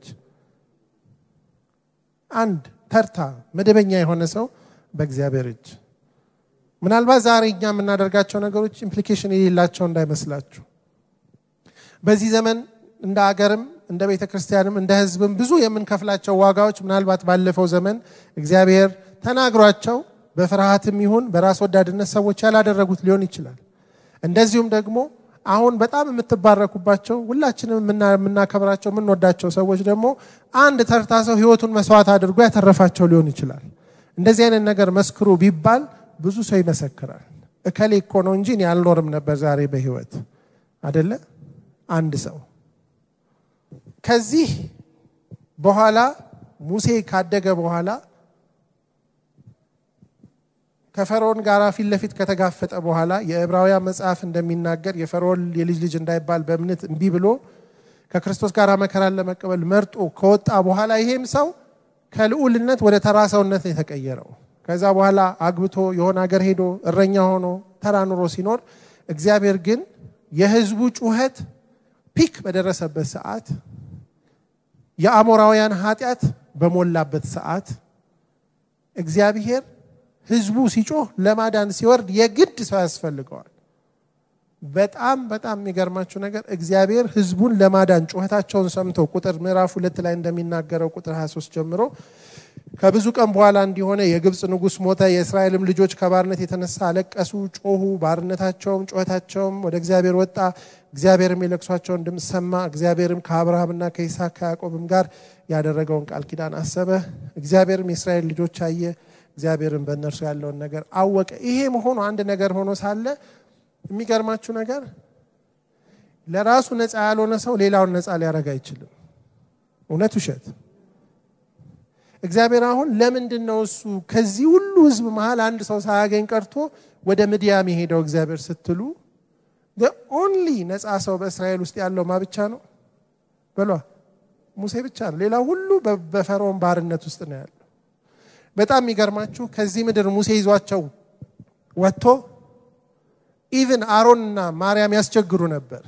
አንድ ተርታ መደበኛ የሆነ ሰው በእግዚአብሔር እጅ ምናልባት ዛሬ እኛ የምናደርጋቸው ነገሮች ኢምፕሊኬሽን የሌላቸው እንዳይመስላችሁ። በዚህ ዘመን እንደ አገርም እንደ ቤተ ክርስቲያንም እንደ ህዝብም ብዙ የምንከፍላቸው ዋጋዎች ምናልባት ባለፈው ዘመን እግዚአብሔር ተናግሯቸው በፍርሃትም ይሁን በራስ ወዳድነት ሰዎች ያላደረጉት ሊሆን ይችላል። እንደዚሁም ደግሞ አሁን በጣም የምትባረኩባቸው ሁላችንም የምናከብራቸው የምንወዳቸው ሰዎች ደግሞ አንድ ተርታ ሰው ህይወቱን መስዋዕት አድርጎ ያተረፋቸው ሊሆን ይችላል። እንደዚህ አይነት ነገር መስክሩ ቢባል ብዙ ሰው ይመሰክራል። እከሌ እኮ ነው እንጂ እኔ አልኖርም ነበር ዛሬ በህይወት አደለ? አንድ ሰው ከዚህ በኋላ ሙሴ ካደገ በኋላ ከፈርዖን ጋር ፊት ለፊት ከተጋፈጠ በኋላ የዕብራውያን መጽሐፍ እንደሚናገር የፈርዖን የልጅ ልጅ እንዳይባል በእምነት እምቢ ብሎ ከክርስቶስ ጋር መከራን ለመቀበል መርጦ ከወጣ በኋላ ይሄም ሰው ከልዑልነት ወደ ተራ ሰውነት ነው የተቀየረው። ከዛ በኋላ አግብቶ የሆነ ሀገር ሄዶ እረኛ ሆኖ ተራ ኑሮ ሲኖር እግዚአብሔር ግን የሕዝቡ ጩኸት ፒክ በደረሰበት ሰዓት የአሞራውያን ኃጢአት በሞላበት ሰዓት እግዚአብሔር ሕዝቡ ሲጮህ ለማዳን ሲወርድ የግድ ሰው ያስፈልገዋል። በጣም በጣም የሚገርማችሁ ነገር እግዚአብሔር ሕዝቡን ለማዳን ጩኸታቸውን ሰምቶ ቁጥር ምዕራፍ ሁለት ላይ እንደሚናገረው ቁጥር 23 ጀምሮ ከብዙ ቀን በኋላ እንዲሆነ የግብፅ ንጉሥ ሞተ። የእስራኤልም ልጆች ከባርነት የተነሳ አለቀሱ፣ ጮሁ። ባርነታቸውም ጩኸታቸውም ወደ እግዚአብሔር ወጣ። እግዚአብሔርም የለቅሷቸውን ድምፅ ሰማ። እግዚአብሔርም ከአብርሃምና ከይስሐቅ ከያዕቆብም ጋር ያደረገውን ቃል ኪዳን አሰበ። እግዚአብሔርም የእስራኤል ልጆች አየ። እግዚአብሔርም በእነርሱ ያለውን ነገር አወቀ። ይሄ መሆኑ አንድ ነገር ሆኖ ሳለ የሚገርማችሁ ነገር ለራሱ ነፃ ያልሆነ ሰው ሌላውን ነፃ ሊያደርግ አይችልም። እውነት ውሸት? እግዚአብሔር አሁን ለምንድን ነው እሱ ከዚህ ሁሉ ሕዝብ መሀል አንድ ሰው ሳያገኝ ቀርቶ ወደ ምድያም የሄደው እግዚአብሔር ስትሉ ኦንሊ ነፃ ሰው በእስራኤል ውስጥ ያለው ማ ብቻ ነው በሏ ሙሴ ብቻ ነው። ሌላው ሁሉ በፈርዖን ባርነት ውስጥ ነው ያለው። በጣም የሚገርማችሁ ከዚህ ምድር ሙሴ ይዟቸው ወጥቶ ኢቭን አሮንና ማርያም ያስቸግሩ ነበር፣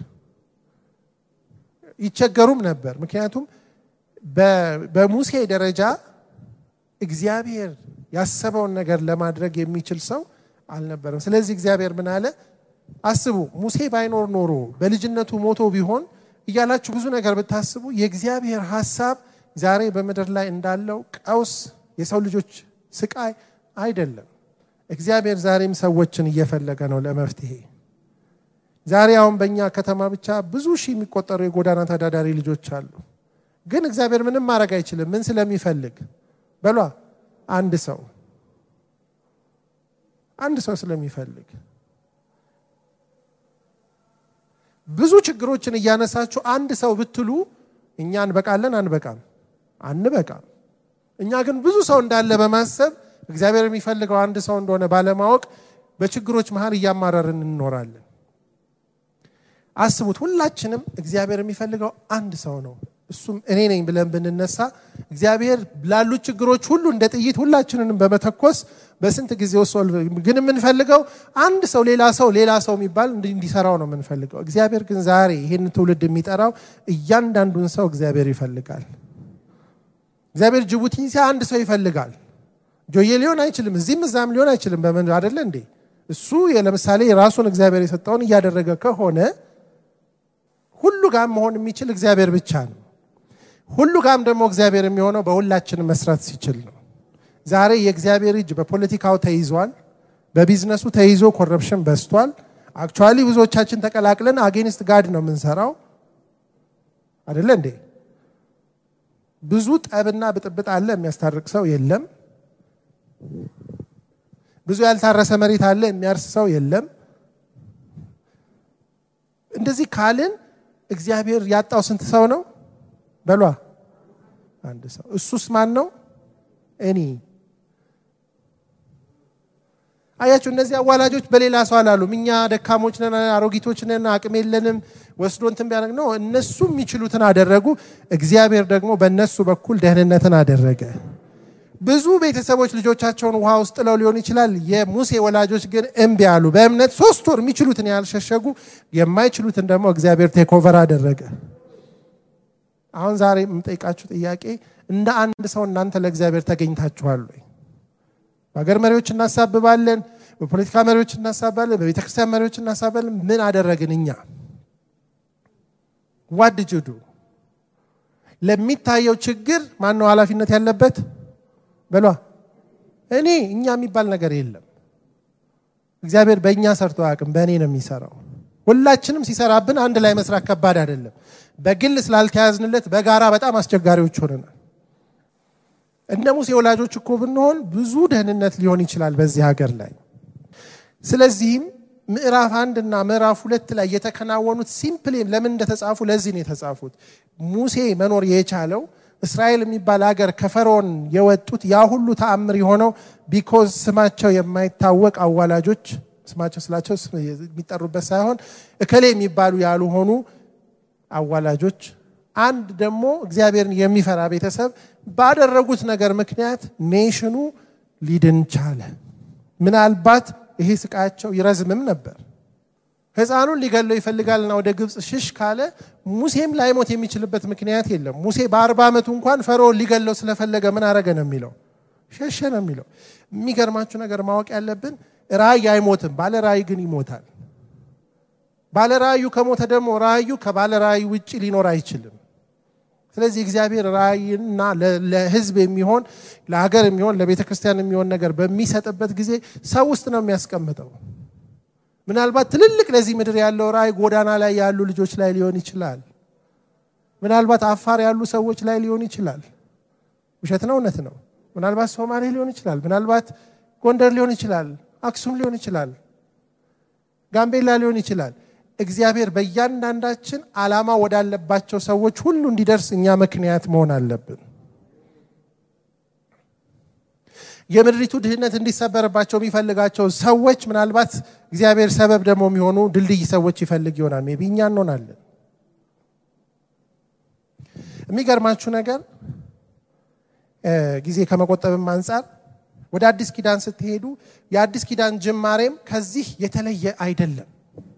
ይቸገሩም ነበር። ምክንያቱም በሙሴ ደረጃ እግዚአብሔር ያሰበውን ነገር ለማድረግ የሚችል ሰው አልነበረም። ስለዚህ እግዚአብሔር ምን አለ? አስቡ፣ ሙሴ ባይኖር ኖሮ በልጅነቱ ሞቶ ቢሆን እያላችሁ ብዙ ነገር ብታስቡ የእግዚአብሔር ሀሳብ ዛሬ በምድር ላይ እንዳለው ቀውስ፣ የሰው ልጆች ስቃይ አይደለም። እግዚአብሔር ዛሬም ሰዎችን እየፈለገ ነው ለመፍትሄ። ዛሬ አሁን በእኛ ከተማ ብቻ ብዙ ሺህ የሚቆጠሩ የጎዳና ተዳዳሪ ልጆች አሉ። ግን እግዚአብሔር ምንም ማድረግ አይችልም። ምን ስለሚፈልግ በሏ አንድ ሰው አንድ ሰው ስለሚፈልግ ብዙ ችግሮችን እያነሳችሁ አንድ ሰው ብትሉ እኛ እንበቃለን አንበቃም? አንበቃም። እኛ ግን ብዙ ሰው እንዳለ በማሰብ እግዚአብሔር የሚፈልገው አንድ ሰው እንደሆነ ባለማወቅ በችግሮች መሀል እያማረርን እንኖራለን። አስቡት፣ ሁላችንም እግዚአብሔር የሚፈልገው አንድ ሰው ነው። እሱም እኔ ነኝ ብለን ብንነሳ እግዚአብሔር ላሉት ችግሮች ሁሉ እንደ ጥይት ሁላችንንም በመተኮስ በስንት ጊዜ ውስጥ ግን የምንፈልገው አንድ ሰው ሌላ ሰው ሌላ ሰው የሚባል እንዲሰራው ነው የምንፈልገው። እግዚአብሔር ግን ዛሬ ይህን ትውልድ የሚጠራው እያንዳንዱን ሰው እግዚአብሔር ይፈልጋል። እግዚአብሔር ጅቡቲ ሲያ አንድ ሰው ይፈልጋል። ጆዬ ሊሆን አይችልም፣ እዚህም እዛም ሊሆን አይችልም። በምን አደለ እንዴ? እሱ ለምሳሌ ራሱን እግዚአብሔር የሰጠውን እያደረገ ከሆነ ሁሉ ጋም መሆን የሚችል እግዚአብሔር ብቻ ነው። ሁሉ ጋም ደግሞ እግዚአብሔር የሚሆነው በሁላችን መስራት ሲችል ነው። ዛሬ የእግዚአብሔር እጅ በፖለቲካው ተይዟል፣ በቢዝነሱ ተይዞ ኮረፕሽን በዝቷል። አክቹዋሊ ብዙዎቻችን ተቀላቅለን አጌንስት ጋድ ነው የምንሰራው አደለ እንዴ? ብዙ ጠብና ብጥብጥ አለ፣ የሚያስታርቅ ሰው የለም። ብዙ ያልታረሰ መሬት አለ፣ የሚያርስ ሰው የለም። እንደዚህ ካልን እግዚአብሔር ያጣው ስንት ሰው ነው? በሏ አንድ ሰው። እሱስ ማን ነው? እኔ። አያችሁ፣ እነዚህ አዋላጆች በሌላ ሰው አላሉም። እኛ ደካሞች ነን፣ አሮጊቶች ነን፣ አቅም የለንም ወስዶ እንትን ቢያደርግ ነው። እነሱ የሚችሉትን አደረጉ። እግዚአብሔር ደግሞ በእነሱ በኩል ደህንነትን አደረገ። ብዙ ቤተሰቦች ልጆቻቸውን ውሃ ውስጥ ጥለው ሊሆን ይችላል። የሙሴ ወላጆች ግን እምቢ አሉ። በእምነት ሶስት ወር የሚችሉትን ያልሸሸጉ፣ የማይችሉትን ደግሞ እግዚአብሔር ቴኮቨር አደረገ። አሁን ዛሬ የምጠይቃችሁ ጥያቄ እንደ አንድ ሰው እናንተ ለእግዚአብሔር ተገኝታችኋል ወይ? በሀገር መሪዎች እናሳብባለን፣ በፖለቲካ መሪዎች እናሳባለን፣ በቤተ ክርስቲያን መሪዎች እናሳባለን። ምን አደረግን እኛ? ዋድጅዱ ለሚታየው ችግር ማነው ኃላፊነት ያለበት? በሏ እኔ እኛ የሚባል ነገር የለም። እግዚአብሔር በእኛ ሰርቶ አያውቅም፣ በእኔ ነው የሚሰራው። ሁላችንም ሲሰራብን አንድ ላይ መስራት ከባድ አይደለም። በግል ስላልተያዝንለት በጋራ በጣም አስቸጋሪዎች ሆነናል። እንደ ሙሴ ወላጆች እኮ ብንሆን ብዙ ደህንነት ሊሆን ይችላል በዚህ ሀገር ላይ። ስለዚህም ምዕራፍ አንድ እና ምዕራፍ ሁለት ላይ የተከናወኑት ሲምፕሊ ለምን እንደተጻፉ ለዚህ ነው የተጻፉት። ሙሴ መኖር የቻለው እስራኤል የሚባል ሀገር ከፈርዖን የወጡት ያ ሁሉ ተአምር የሆነው ቢኮዝ ስማቸው የማይታወቅ አዋላጆች ስማቸው ስላቸው የሚጠሩበት ሳይሆን እከሌ የሚባሉ ያልሆኑ አዋላጆች አንድ ደግሞ እግዚአብሔርን የሚፈራ ቤተሰብ ባደረጉት ነገር ምክንያት ኔሽኑ ሊድን ቻለ። ምናልባት ይሄ ስቃያቸው ይረዝምም ነበር። ሕፃኑን ሊገለው ይፈልጋልና ወደ ግብፅ ሽሽ ካለ ሙሴም ላይሞት የሚችልበት ምክንያት የለም። ሙሴ በአርባ ዓመቱ እንኳን ፈርዖን ሊገለው ስለፈለገ ምን አረገ ነው የሚለው ሸሸ ነው የሚለው። የሚገርማችሁ ነገር ማወቅ ያለብን ራእይ አይሞትም፣ ባለ ራእይ ግን ይሞታል። ባለ ራእዩ ከሞተ ደግሞ ራእዩ ከባለ ራእይ ውጭ ሊኖር አይችልም። ስለዚህ እግዚአብሔር ራእይና ለሕዝብ የሚሆን ለሀገር የሚሆን ለቤተ ክርስቲያን የሚሆን ነገር በሚሰጥበት ጊዜ ሰው ውስጥ ነው የሚያስቀምጠው። ምናልባት ትልልቅ ለዚህ ምድር ያለው ራእይ ጎዳና ላይ ያሉ ልጆች ላይ ሊሆን ይችላል። ምናልባት አፋር ያሉ ሰዎች ላይ ሊሆን ይችላል። ውሸት ነው፣ እውነት ነው። ምናልባት ሶማሌ ሊሆን ይችላል። ምናልባት ጎንደር ሊሆን ይችላል። አክሱም ሊሆን ይችላል። ጋምቤላ ሊሆን ይችላል። እግዚአብሔር በእያንዳንዳችን ዓላማ ወዳለባቸው ሰዎች ሁሉ እንዲደርስ እኛ ምክንያት መሆን አለብን። የምድሪቱ ድህነት እንዲሰበርባቸው የሚፈልጋቸው ሰዎች ምናልባት እግዚአብሔር ሰበብ ደግሞ የሚሆኑ ድልድይ ሰዎች ይፈልግ ይሆናል። ሜይ ቢ እኛ እንሆናለን። የሚገርማችሁ ነገር ጊዜ ከመቆጠብም አንጻር ወደ አዲስ ኪዳን ስትሄዱ የአዲስ ኪዳን ጅማሬም ከዚህ የተለየ አይደለም።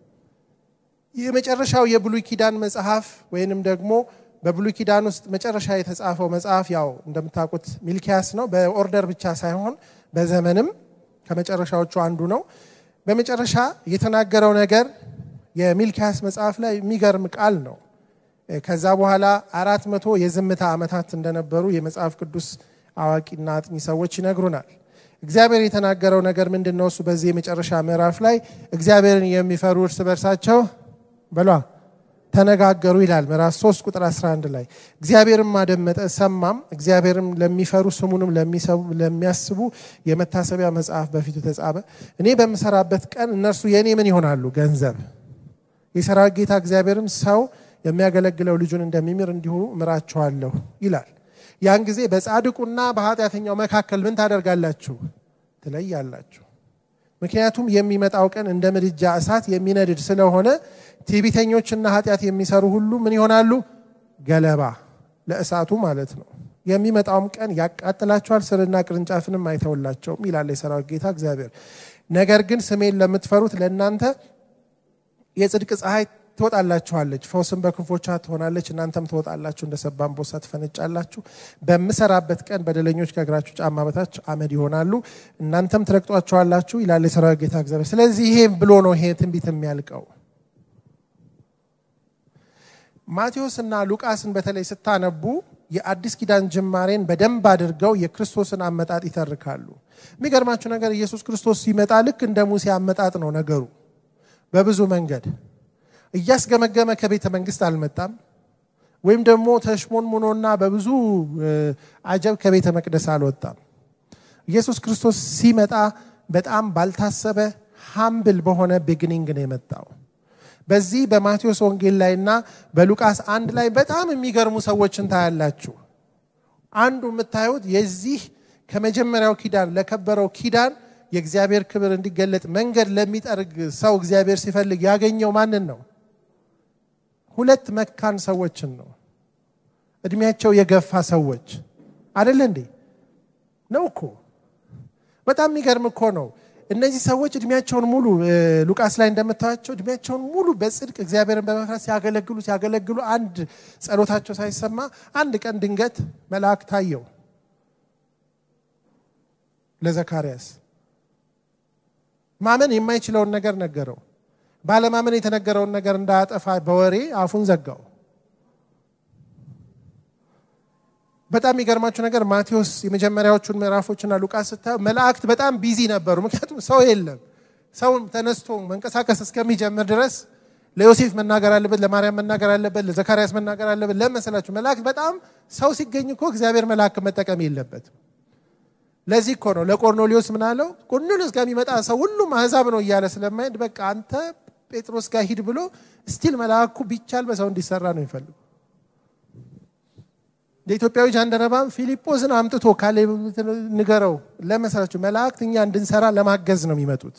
የመጨረሻው የብሉይ ኪዳን መጽሐፍ ወይንም ደግሞ በብሉይ ኪዳን ውስጥ መጨረሻ የተጻፈው መጽሐፍ ያው እንደምታውቁት ሚልኪያስ ነው። በኦርደር ብቻ ሳይሆን በዘመንም ከመጨረሻዎቹ አንዱ ነው። በመጨረሻ የተናገረው ነገር የሚልኪያስ መጽሐፍ ላይ የሚገርም ቃል ነው። ከዛ በኋላ አራት መቶ የዝምታ ዓመታት እንደነበሩ የመጽሐፍ ቅዱስ አዋቂና አጥኚ ሰዎች ይነግሩናል። እግዚአብሔር የተናገረው ነገር ምንድን ነው? እሱ በዚህ የመጨረሻ ምዕራፍ ላይ እግዚአብሔርን የሚፈሩ እርስ በርሳቸው በሏ ተነጋገሩ ይላል። ምዕራፍ 3 ቁጥር 11 ላይ እግዚአብሔርም አደመጠ ሰማም፣ እግዚአብሔርም ለሚፈሩ ስሙንም ለሚያስቡ የመታሰቢያ መጽሐፍ በፊቱ ተጻፈ። እኔ በምሰራበት ቀን እነርሱ የእኔ ምን ይሆናሉ? ገንዘብ። የሰራዊት ጌታ እግዚአብሔርም ሰው የሚያገለግለው ልጁን እንደሚምር እንዲሁ እምራችኋለሁ ይላል። ያን ጊዜ በጻድቁና በኃጢአተኛው መካከል ምን ታደርጋላችሁ? ትለያላችሁ። ምክንያቱም የሚመጣው ቀን እንደ ምድጃ እሳት የሚነድድ ስለሆነ ትዕቢተኞችና ኃጢአት የሚሰሩ ሁሉ ምን ይሆናሉ? ገለባ ለእሳቱ ማለት ነው። የሚመጣውም ቀን ያቃጥላቸዋል፣ ስርና ቅርንጫፍንም አይተውላቸውም ይላል የሰራዊት ጌታ እግዚአብሔር። ነገር ግን ስሜን ለምትፈሩት ለእናንተ የጽድቅ ፀሐይ ትወጣላችኋለች፣ ፈውስም በክንፎቿ ትሆናለች። እናንተም ትወጣላችሁ፣ እንደ ሰባ አንበሳ ትፈነጫላችሁ። በምሰራበት ቀን በደለኞች ከእግራችሁ ጫማ በታች አመድ ይሆናሉ፣ እናንተም ትረግጧቸዋላችሁ ይላል የሰራዊት ጌታ እግዚአብሔር። ስለዚህ ይሄ ብሎ ነው ይሄ ትንቢት የሚያልቀው። ማቴዎስ እና ሉቃስን በተለይ ስታነቡ የአዲስ ኪዳን ጅማሬን በደንብ አድርገው የክርስቶስን አመጣጥ ይተርካሉ። የሚገርማችሁ ነገር ኢየሱስ ክርስቶስ ሲመጣ ልክ እንደ ሙሴ አመጣጥ ነው ነገሩ በብዙ መንገድ እያስገመገመ ከቤተ መንግስት አልመጣም። ወይም ደግሞ ተሽሞንሙኖና በብዙ አጀብ ከቤተ መቅደስ አልወጣም። ኢየሱስ ክርስቶስ ሲመጣ በጣም ባልታሰበ ሃምብል በሆነ ቢግኒንግ ነው የመጣው። በዚህ በማቴዎስ ወንጌል ላይና በሉቃስ አንድ ላይ በጣም የሚገርሙ ሰዎችን ታያላችሁ። አንዱ የምታዩት የዚህ ከመጀመሪያው ኪዳን ለከበረው ኪዳን የእግዚአብሔር ክብር እንዲገለጥ መንገድ ለሚጠርግ ሰው እግዚአብሔር ሲፈልግ ያገኘው ማንን ነው? ሁለት መካን ሰዎችን ነው። እድሜያቸው የገፋ ሰዎች አደለ እንዴ? ነው እኮ በጣም የሚገርም እኮ ነው። እነዚህ ሰዎች እድሜያቸውን ሙሉ ሉቃስ ላይ እንደምታዩቸው እድሜያቸውን ሙሉ በጽድቅ እግዚአብሔርን በመፍራት ሲያገለግሉ ሲያገለግሉ አንድ ጸሎታቸው ሳይሰማ አንድ ቀን ድንገት መልአክ ታየው ለዘካርያስ ማመን የማይችለውን ነገር ነገረው። ባለማመን የተነገረውን ነገር እንዳያጠፋ በወሬ አፉን ዘጋው። በጣም የሚገርማችሁ ነገር ማቴዎስ የመጀመሪያዎቹን ምዕራፎችና ሉቃስ ስታዩ መላእክት በጣም ቢዚ ነበሩ። ምክንያቱም ሰው የለም። ሰው ተነስቶ መንቀሳቀስ እስከሚጀምር ድረስ ለዮሴፍ መናገር አለበት፣ ለማርያም መናገር አለበት፣ ለዘካርያስ መናገር አለበት። ለመሰላችሁ መላእክት በጣም ሰው ሲገኝ እኮ እግዚአብሔር መልአክ መጠቀም የለበትም። ለዚህ እኮ ነው ለቆርኔሌዎስ ምን አለው? ቆርኔሌዎስ ጋር የሚመጣ ሰው ሁሉም አሕዛብ ነው እያለ ስለማይሄድ በቃ አንተ ጴጥሮስ ጋር ሂድ ብሎ ስቲል መልአኩ ቢቻል በሰው እንዲሰራ ነው የሚፈልጉ። የኢትዮጵያዊ ጃንደረባም ፊልጶስን አምጥቶ ካሌብ ንገረው ለመሰላችሁ መላእክት እኛ እንድንሰራ ለማገዝ ነው የሚመጡት።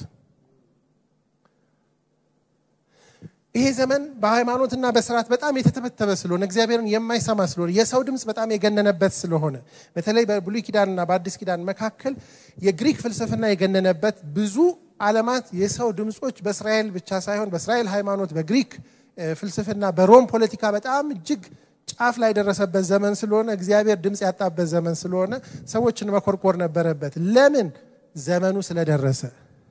ይሄ ዘመን በሃይማኖትና በስርዓት በጣም የተተበተበ ስለሆነ እግዚአብሔርን የማይሰማ ስለሆነ የሰው ድምፅ በጣም የገነነበት ስለሆነ በተለይ በብሉይ ኪዳንና በአዲስ ኪዳን መካከል የግሪክ ፍልስፍና የገነነበት ብዙ ዓለማት የሰው ድምፆች በእስራኤል ብቻ ሳይሆን በእስራኤል ሃይማኖት፣ በግሪክ ፍልስፍና፣ በሮም ፖለቲካ በጣም እጅግ ጫፍ ላይ የደረሰበት ዘመን ስለሆነ እግዚአብሔር ድምፅ ያጣበት ዘመን ስለሆነ ሰዎችን መኮርኮር ነበረበት። ለምን? ዘመኑ ስለደረሰ።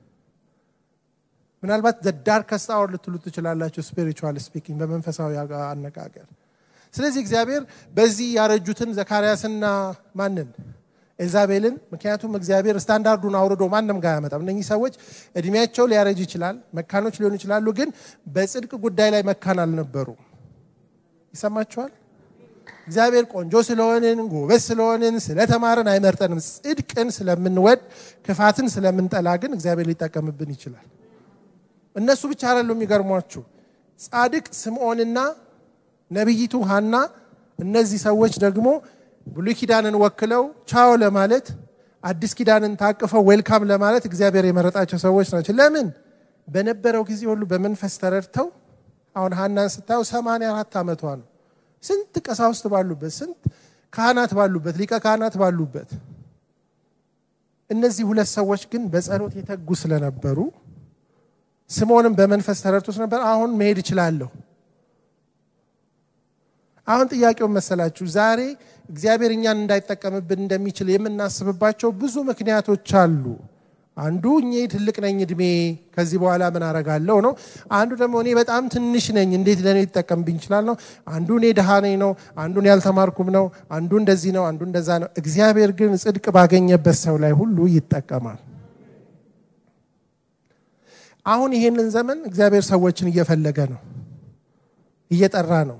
ምናልባት ዳርከስት አወር ልትሉ ትችላላችሁ፣ ስፒሪቹዋል ስፒኪንግ በመንፈሳዊ አነጋገር። ስለዚህ እግዚአብሔር በዚህ ያረጁትን ዘካርያስና ማንን ኤልዛቤልን፣ ምክንያቱም እግዚአብሔር ስታንዳርዱን አውርዶ ማንም ጋር አያመጣም። እነኚህ ሰዎች እድሜያቸው ሊያረጅ ይችላል፣ መካኖች ሊሆኑ ይችላሉ፣ ግን በጽድቅ ጉዳይ ላይ መካን አልነበሩም። ይሰማችኋል? እግዚአብሔር ቆንጆ ስለሆንን ጎበዝ ስለሆንን ስለተማርን አይመርጠንም። ጽድቅን ስለምንወድ ክፋትን ስለምንጠላ ግን እግዚአብሔር ሊጠቀምብን ይችላል። እነሱ ብቻ አይደሉም የሚገርሟችሁ። ጻድቅ ስምዖንና ነቢይቱ ሐና እነዚህ ሰዎች ደግሞ ብሉይ ኪዳንን ወክለው ቻው ለማለት አዲስ ኪዳንን ታቅፈው ዌልካም ለማለት እግዚአብሔር የመረጣቸው ሰዎች ናቸው። ለምን? በነበረው ጊዜ ሁሉ በመንፈስ ተረድተው አሁን ሐናን ስታየው ሰማንያ አራት ዓመቷ ነው። ስንት ቀሳውስት ባሉበት፣ ስንት ካህናት ባሉበት፣ ሊቀ ካህናት ባሉበት እነዚህ ሁለት ሰዎች ግን በጸሎት የተጉ ስለነበሩ ስምዖንም በመንፈስ ተረድቶት ነበር። አሁን መሄድ እችላለሁ። አሁን ጥያቄውን መሰላችሁ፣ ዛሬ እግዚአብሔር እኛን እንዳይጠቀምብን እንደሚችል የምናስብባቸው ብዙ ምክንያቶች አሉ። አንዱ እኔ ትልቅ ነኝ እድሜ ከዚህ በኋላ ምን አረጋለሁ ነው። አንዱ ደግሞ እኔ በጣም ትንሽ ነኝ እንዴት ለእኔ ሊጠቀምብኝ ይችላል ነው። አንዱ እኔ ድሃ ነኝ ነው። አንዱን ያልተማርኩም ነው። አንዱ እንደዚህ ነው። አንዱ እንደዛ ነው። እግዚአብሔር ግን ጽድቅ ባገኘበት ሰው ላይ ሁሉ ይጠቀማል። አሁን ይሄንን ዘመን እግዚአብሔር ሰዎችን እየፈለገ ነው፣ እየጠራ ነው።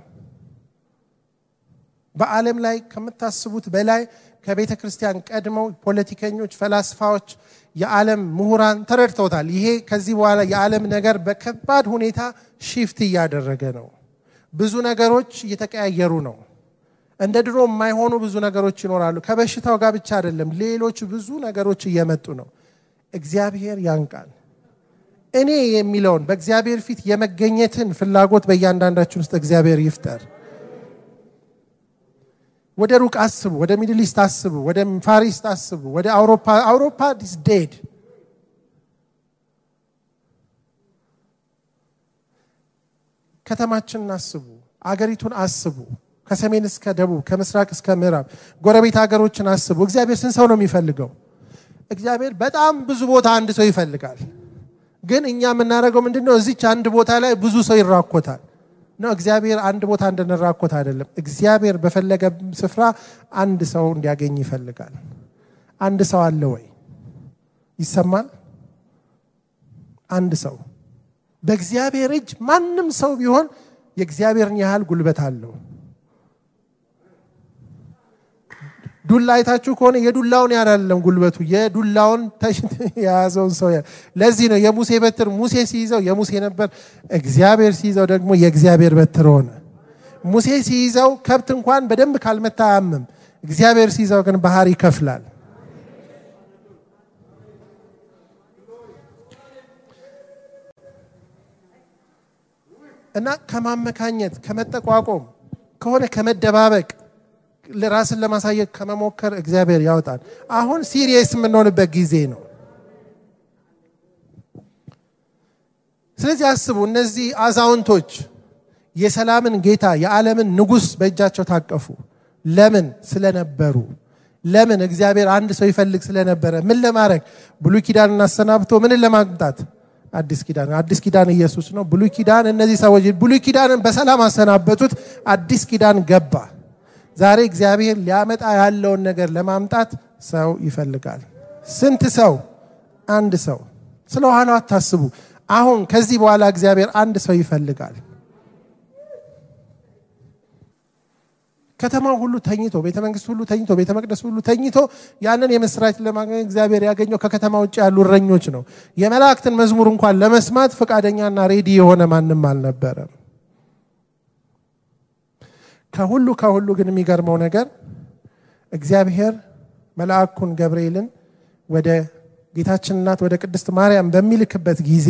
በዓለም ላይ ከምታስቡት በላይ ከቤተ ክርስቲያን ቀድመው ፖለቲከኞች፣ ፈላስፋዎች፣ የዓለም ምሁራን ተረድተውታል። ይሄ ከዚህ በኋላ የዓለም ነገር በከባድ ሁኔታ ሺፍት እያደረገ ነው። ብዙ ነገሮች እየተቀያየሩ ነው። እንደ ድሮ የማይሆኑ ብዙ ነገሮች ይኖራሉ። ከበሽታው ጋር ብቻ አይደለም፣ ሌሎች ብዙ ነገሮች እየመጡ ነው። እግዚአብሔር ያንቃል። እኔ የሚለውን በእግዚአብሔር ፊት የመገኘትን ፍላጎት በእያንዳንዳችን ውስጥ እግዚአብሔር ይፍጠር። ወደ ሩቅ አስቡ፣ ወደ ሚድል ኢስት አስቡ፣ ወደ ፋሪስት አስቡ፣ ወደ አውሮፓ አውሮፓ ዲስ ዴድ ከተማችንን አስቡ፣ አገሪቱን አስቡ፣ ከሰሜን እስከ ደቡብ፣ ከምስራቅ እስከ ምዕራብ ጎረቤት ሀገሮችን አስቡ። እግዚአብሔር ስንት ሰው ነው የሚፈልገው? እግዚአብሔር በጣም ብዙ ቦታ አንድ ሰው ይፈልጋል። ግን እኛ የምናደርገው ምንድን ነው? እዚች አንድ ቦታ ላይ ብዙ ሰው ይራኮታል ነው። እግዚአብሔር አንድ ቦታ እንድንራኮት አይደለም። እግዚአብሔር በፈለገ ስፍራ አንድ ሰው እንዲያገኝ ይፈልጋል። አንድ ሰው አለ ወይ? ይሰማል? አንድ ሰው በእግዚአብሔር እጅ ማንም ሰው ቢሆን የእግዚአብሔርን ያህል ጉልበት አለው። ዱላ አይታችሁ ከሆነ የዱላውን ያላለም ጉልበቱ የዱላውን የያዘውን ሰው ለዚህ ነው የሙሴ በትር ሙሴ ሲይዘው የሙሴ ነበር፣ እግዚአብሔር ሲይዘው ደግሞ የእግዚአብሔር በትር ሆነ። ሙሴ ሲይዘው ከብት እንኳን በደንብ ካልመታ አያምም። እግዚአብሔር ሲይዘው ግን ባህር ይከፍላል። እና ከማመካኘት ከመጠቋቆም ከሆነ ከመደባበቅ ራስን ለማሳየት ከመሞከር እግዚአብሔር ያወጣል። አሁን ሲሪየስ የምንሆንበት ጊዜ ነው። ስለዚህ አስቡ፣ እነዚህ አዛውንቶች የሰላምን ጌታ የዓለምን ንጉሥ በእጃቸው ታቀፉ። ለምን? ስለነበሩ። ለምን? እግዚአብሔር አንድ ሰው ይፈልግ ስለነበረ። ምን ለማድረግ? ብሉይ ኪዳንን አሰናብቶ ምንን ለማምጣት? አዲስ ኪዳን። አዲስ ኪዳን ኢየሱስ ነው። ብሉይ ኪዳን እነዚህ ሰዎች ብሉይ ኪዳንን በሰላም አሰናበቱት። አዲስ ኪዳን ገባ። ዛሬ እግዚአብሔር ሊያመጣ ያለውን ነገር ለማምጣት ሰው ይፈልጋል። ስንት ሰው? አንድ ሰው። ስለ ኋላው አታስቡ። አሁን ከዚህ በኋላ እግዚአብሔር አንድ ሰው ይፈልጋል። ከተማው ሁሉ ተኝቶ፣ ቤተ መንግስት ሁሉ ተኝቶ፣ ቤተ መቅደስ ሁሉ ተኝቶ ያንን የምስራች ለማግኘት እግዚአብሔር ያገኘው ከከተማ ውጭ ያሉ እረኞች ነው። የመላእክትን መዝሙር እንኳን ለመስማት ፈቃደኛና ሬዲ የሆነ ማንም አልነበረም። ከሁሉ ከሁሉ ግን የሚገርመው ነገር እግዚአብሔር መልአኩን ገብርኤልን ወደ ጌታችን እናት ወደ ቅድስት ማርያም በሚልክበት ጊዜ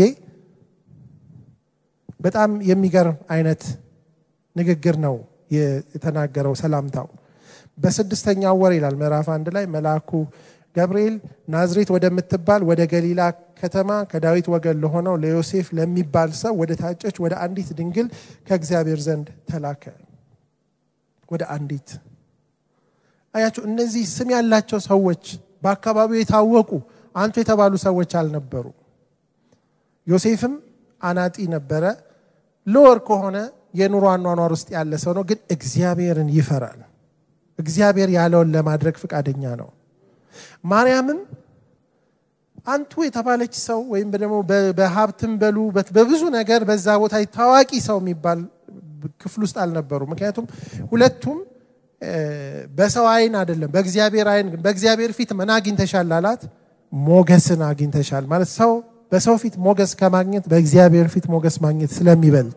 በጣም የሚገርም አይነት ንግግር ነው የተናገረው ሰላምታው። በስድስተኛው ወር ይላል ምዕራፍ አንድ ላይ መልአኩ ገብርኤል ናዝሬት ወደምትባል ወደ ገሊላ ከተማ ከዳዊት ወገን ለሆነው ለዮሴፍ ለሚባል ሰው ወደ ታጨች ወደ አንዲት ድንግል ከእግዚአብሔር ዘንድ ተላከ። ወደ አንዲት አያቸው። እነዚህ ስም ያላቸው ሰዎች በአካባቢው የታወቁ አንቱ የተባሉ ሰዎች አልነበሩ። ዮሴፍም አናጢ ነበረ። ሎወር ከሆነ የኑሮ አኗኗር ውስጥ ያለ ሰው ነው፣ ግን እግዚአብሔርን ይፈራል። እግዚአብሔር ያለውን ለማድረግ ፈቃደኛ ነው። ማርያምም አንቱ የተባለች ሰው ወይም ደግሞ በሀብትም በሉ በብዙ ነገር በዛ ቦታ ታዋቂ ሰው የሚባል ክፍል ውስጥ አልነበሩ። ምክንያቱም ሁለቱም በሰው አይን አይደለም በእግዚአብሔር አይን በእግዚአብሔር ፊት ምን አግኝተሻል አላት። ሞገስን አግኝተሻል ማለት ሰው በሰው ፊት ሞገስ ከማግኘት በእግዚአብሔር ፊት ሞገስ ማግኘት ስለሚበልጥ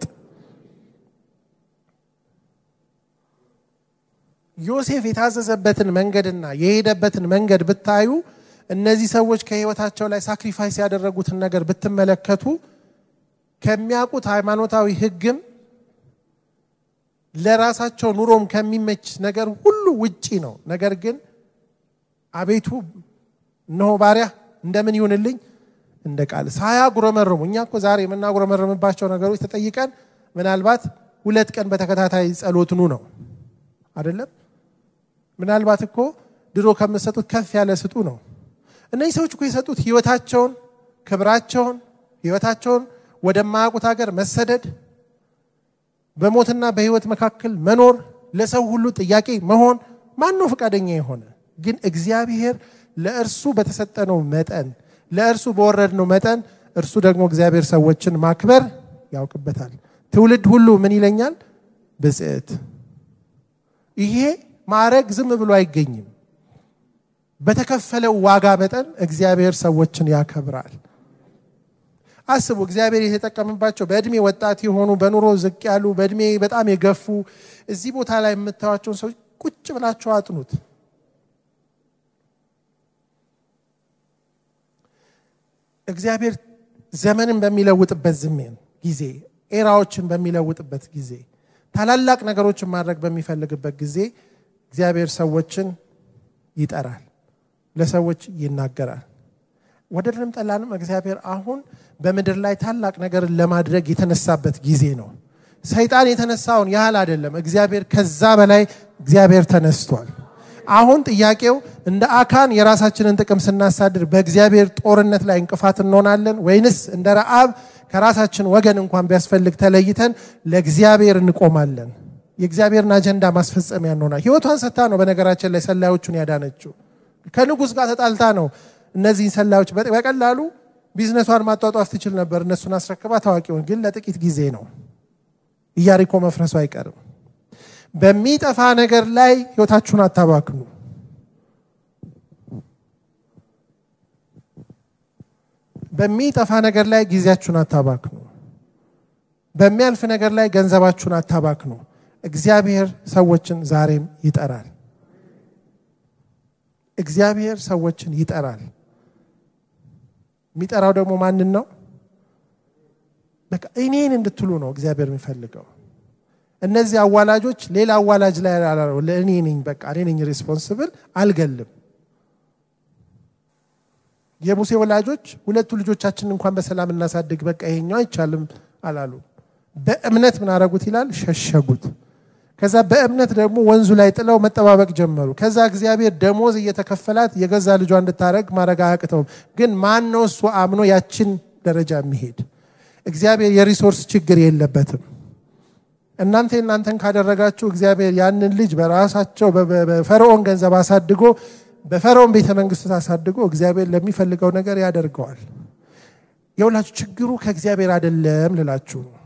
ዮሴፍ የታዘዘበትን መንገድና የሄደበትን መንገድ ብታዩ እነዚህ ሰዎች ከህይወታቸው ላይ ሳክሪፋይስ ያደረጉትን ነገር ብትመለከቱ ከሚያውቁት ሃይማኖታዊ ህግም ለራሳቸው ኑሮም ከሚመች ነገር ሁሉ ውጪ ነው። ነገር ግን አቤቱ እነሆ ባሪያ እንደምን ይሁንልኝ እንደ ቃል ሳያጉረመርሙ። እኛ እኮ ዛሬ የምናጉረመርምባቸው ነገሮች ተጠይቀን ምናልባት ሁለት ቀን በተከታታይ ጸሎትኑ ነው አይደለም። ምናልባት እኮ ድሮ ከምትሰጡት ከፍ ያለ ስጡ ነው። እነዚህ ሰዎች እኮ የሰጡት ህይወታቸውን፣ ክብራቸውን፣ ህይወታቸውን ወደማያውቁት ሀገር መሰደድ፣ በሞትና በህይወት መካከል መኖር፣ ለሰው ሁሉ ጥያቄ መሆን ማን ነው ፈቃደኛ የሆነ? ግን እግዚአብሔር ለእርሱ በተሰጠነው መጠን ለእርሱ በወረድነው መጠን እርሱ ደግሞ እግዚአብሔር ሰዎችን ማክበር ያውቅበታል። ትውልድ ሁሉ ምን ይለኛል? ብጽዕት። ይሄ ማዕረግ ዝም ብሎ አይገኝም። በተከፈለው ዋጋ መጠን እግዚአብሔር ሰዎችን ያከብራል። አስቡ፣ እግዚአብሔር የተጠቀምባቸው በእድሜ ወጣት የሆኑ በኑሮ ዝቅ ያሉ በእድሜ በጣም የገፉ እዚህ ቦታ ላይ የምታዩቸውን ሰዎች ቁጭ ብላቸው አጥኑት። እግዚአብሔር ዘመንን በሚለውጥበት ዝሜን ጊዜ ኤራዎችን በሚለውጥበት ጊዜ ታላላቅ ነገሮችን ማድረግ በሚፈልግበት ጊዜ እግዚአብሔር ሰዎችን ይጠራል፣ ለሰዎች ይናገራል። ወደድንም ጠላንም እግዚአብሔር አሁን በምድር ላይ ታላቅ ነገርን ለማድረግ የተነሳበት ጊዜ ነው። ሰይጣን የተነሳውን ያህል አይደለም። እግዚአብሔር ከዛ በላይ እግዚአብሔር ተነስቷል። አሁን ጥያቄው እንደ አካን የራሳችንን ጥቅም ስናሳድር በእግዚአብሔር ጦርነት ላይ እንቅፋት እንሆናለን ወይንስ እንደ ረአብ ከራሳችን ወገን እንኳን ቢያስፈልግ ተለይተን ለእግዚአብሔር እንቆማለን? የእግዚአብሔርን አጀንዳ ማስፈጸሚያ እንሆናል። ህይወቷን ሰታ ነው በነገራችን ላይ ሰላዮቹን ያዳነችው። ከንጉሥ ጋር ተጣልታ ነው እነዚህን ሰላዮች በቀላሉ ቢዝነሷን ማጧጧፍ ትችል ነበር። እነሱን አስረክባ ታዋቂውን ግን ለጥቂት ጊዜ ነው። ኢያሪኮ መፍረሱ አይቀርም። በሚጠፋ ነገር ላይ ህይወታችሁን አታባክኑ። በሚጠፋ ነገር ላይ ጊዜያችሁን አታባክኑ። በሚያልፍ ነገር ላይ ገንዘባችሁን አታባክኑ። እግዚአብሔር ሰዎችን ዛሬም ይጠራል። እግዚአብሔር ሰዎችን ይጠራል። የሚጠራው ደግሞ ማንን ነው? በቃ እኔን እንድትሉ ነው እግዚአብሔር የሚፈልገው። እነዚህ አዋላጆች ሌላ አዋላጅ ላይ ለእኔ ነኝ፣ በቃ እኔ ነኝ ሪስፖንስብል፣ አልገልም። የሙሴ ወላጆች ሁለቱ ልጆቻችን እንኳን በሰላም እናሳድግ፣ በቃ ይሄኛው አይቻልም አላሉ። በእምነት ምን አረጉት ይላል? ሸሸጉት። ከዛ በእምነት ደግሞ ወንዙ ላይ ጥለው መጠባበቅ ጀመሩ። ከዛ እግዚአብሔር ደሞዝ እየተከፈላት የገዛ ልጇ እንድታረግ ማድረግ አያቅተውም። ግን ማን ነው እሱ አምኖ ያችን ደረጃ የሚሄድ? እግዚአብሔር የሪሶርስ ችግር የለበትም። እናንተ እናንተን ካደረጋችሁ እግዚአብሔር ያንን ልጅ በራሳቸው በፈርዖን ገንዘብ አሳድጎ በፈርዖን ቤተ መንግስት አሳድጎ እግዚአብሔር ለሚፈልገው ነገር ያደርገዋል። የሁላችሁ ችግሩ ከእግዚአብሔር አይደለም ልላችሁ ነው።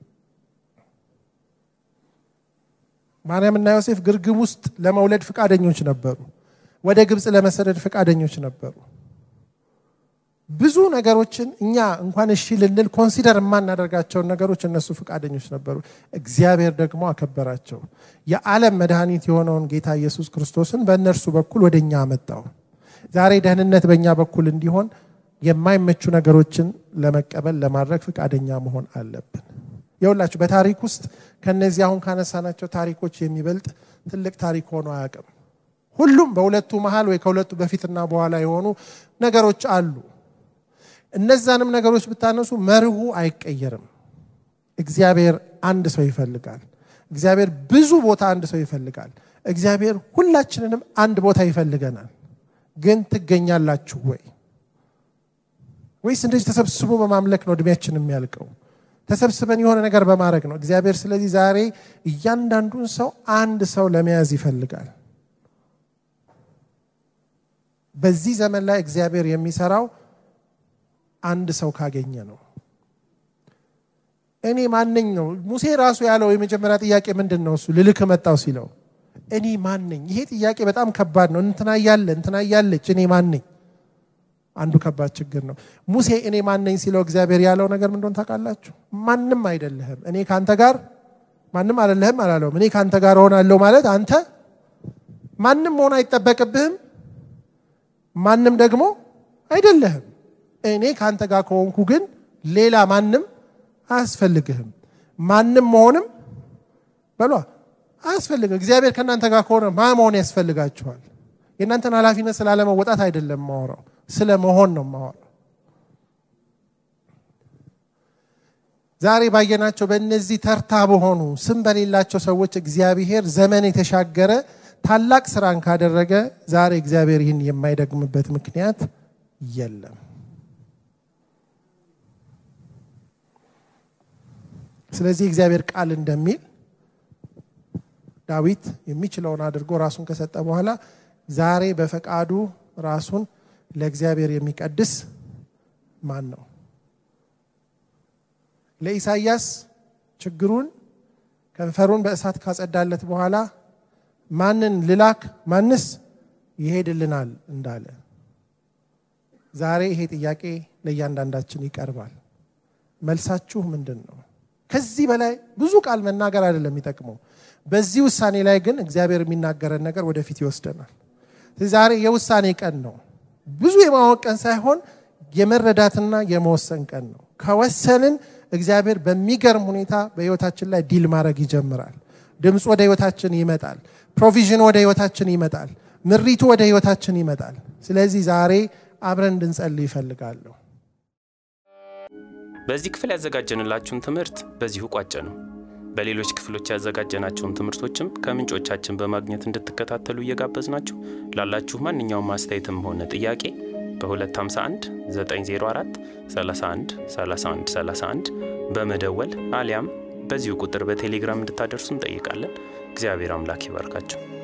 ማርያምና ዮሴፍ ግርግም ውስጥ ለመውለድ ፈቃደኞች ነበሩ። ወደ ግብፅ ለመሰደድ ፈቃደኞች ነበሩ። ብዙ ነገሮችን እኛ እንኳን እሺ ልንል ኮንሲደር የማናደርጋቸውን ነገሮች እነሱ ፈቃደኞች ነበሩ። እግዚአብሔር ደግሞ አከበራቸው። የዓለም መድኃኒት የሆነውን ጌታ ኢየሱስ ክርስቶስን በእነርሱ በኩል ወደ እኛ አመጣው። ዛሬ ደህንነት በእኛ በኩል እንዲሆን የማይመቹ ነገሮችን ለመቀበል ለማድረግ ፈቃደኛ መሆን አለብን። የሁላችሁ በታሪክ ውስጥ ከነዚህ አሁን ካነሳናቸው ታሪኮች የሚበልጥ ትልቅ ታሪክ ሆኖ አያውቅም። ሁሉም በሁለቱ መሀል ወይ ከሁለቱ በፊትና በኋላ የሆኑ ነገሮች አሉ። እነዛንም ነገሮች ብታነሱ መርሁ አይቀየርም። እግዚአብሔር አንድ ሰው ይፈልጋል። እግዚአብሔር ብዙ ቦታ አንድ ሰው ይፈልጋል። እግዚአብሔር ሁላችንንም አንድ ቦታ ይፈልገናል። ግን ትገኛላችሁ ወይ? ወይስ እንደዚህ ተሰብስቦ በማምለክ ነው እድሜያችን የሚያልቀው? ተሰብስበን የሆነ ነገር በማድረግ ነው። እግዚአብሔር ስለዚህ ዛሬ እያንዳንዱን ሰው አንድ ሰው ለመያዝ ይፈልጋል። በዚህ ዘመን ላይ እግዚአብሔር የሚሰራው አንድ ሰው ካገኘ ነው። እኔ ማነኝ ነው። ሙሴ ራሱ ያለው የመጀመሪያ ጥያቄ ምንድን ነው? እሱ ልልክ መጣው ሲለው እኔ ማነኝ? ይሄ ጥያቄ በጣም ከባድ ነው። እንትና እያለ እንትና እያለች እኔ ማነኝ? አንዱ ከባድ ችግር ነው። ሙሴ እኔ ማነኝ ሲለው እግዚአብሔር ያለው ነገር ምንድን ታውቃላችሁ? ማንም አይደለህም፣ እኔ ከአንተ ጋር ማንም አይደለህም አላለውም። እኔ ከአንተ ጋር እሆናለሁ ማለት አንተ ማንም መሆን አይጠበቅብህም፣ ማንም ደግሞ አይደለህም። እኔ ከአንተ ጋር ከሆንኩ ግን ሌላ ማንም አያስፈልግህም። ማንም መሆንም በሏ አያስፈልግም። እግዚአብሔር ከእናንተ ጋር ከሆነ ማ መሆን ያስፈልጋችኋል? የእናንተን ኃላፊነት ስላለመወጣት አይደለም ማወራው፣ ስለ መሆን ነው ማወራው። ዛሬ ባየናቸው በእነዚህ ተርታ በሆኑ ስም በሌላቸው ሰዎች እግዚአብሔር ዘመን የተሻገረ ታላቅ ስራን ካደረገ ዛሬ እግዚአብሔር ይህን የማይደግምበት ምክንያት የለም። ስለዚህ እግዚአብሔር ቃል እንደሚል ዳዊት የሚችለውን አድርጎ ራሱን ከሰጠ በኋላ ዛሬ በፈቃዱ ራሱን ለእግዚአብሔር የሚቀድስ ማን ነው? ለኢሳይያስ ችግሩን ከንፈሩን በእሳት ካጸዳለት በኋላ ማንን ልላክ ማንስ ይሄድልናል እንዳለ ዛሬ ይሄ ጥያቄ ለእያንዳንዳችን ይቀርባል። መልሳችሁ ምንድን ነው? ከዚህ በላይ ብዙ ቃል መናገር አይደለም የሚጠቅመው። በዚህ ውሳኔ ላይ ግን እግዚአብሔር የሚናገረን ነገር ወደፊት ይወስደናል። ዛሬ የውሳኔ ቀን ነው። ብዙ የማወቅ ቀን ሳይሆን የመረዳትና የመወሰን ቀን ነው። ከወሰንን እግዚአብሔር በሚገርም ሁኔታ በህይወታችን ላይ ዲል ማድረግ ይጀምራል። ድምፅ ወደ ህይወታችን ይመጣል። ፕሮቪዥን ወደ ህይወታችን ይመጣል። ምሪቱ ወደ ህይወታችን ይመጣል። ስለዚህ ዛሬ አብረን እንድንጸልይ ይፈልጋለሁ። በዚህ ክፍል ያዘጋጀንላችሁን ትምህርት በዚሁ ቋጨ ነው። በሌሎች ክፍሎች ያዘጋጀናቸውን ትምህርቶችም ከምንጮቻችን በማግኘት እንድትከታተሉ እየጋበዝናችሁ ላላችሁ ማንኛውም አስተያየትም ሆነ ጥያቄ በ251 904 31 31 31 በመደወል አሊያም በዚሁ ቁጥር በቴሌግራም እንድታደርሱ እንጠይቃለን። እግዚአብሔር አምላክ ይባርካቸው።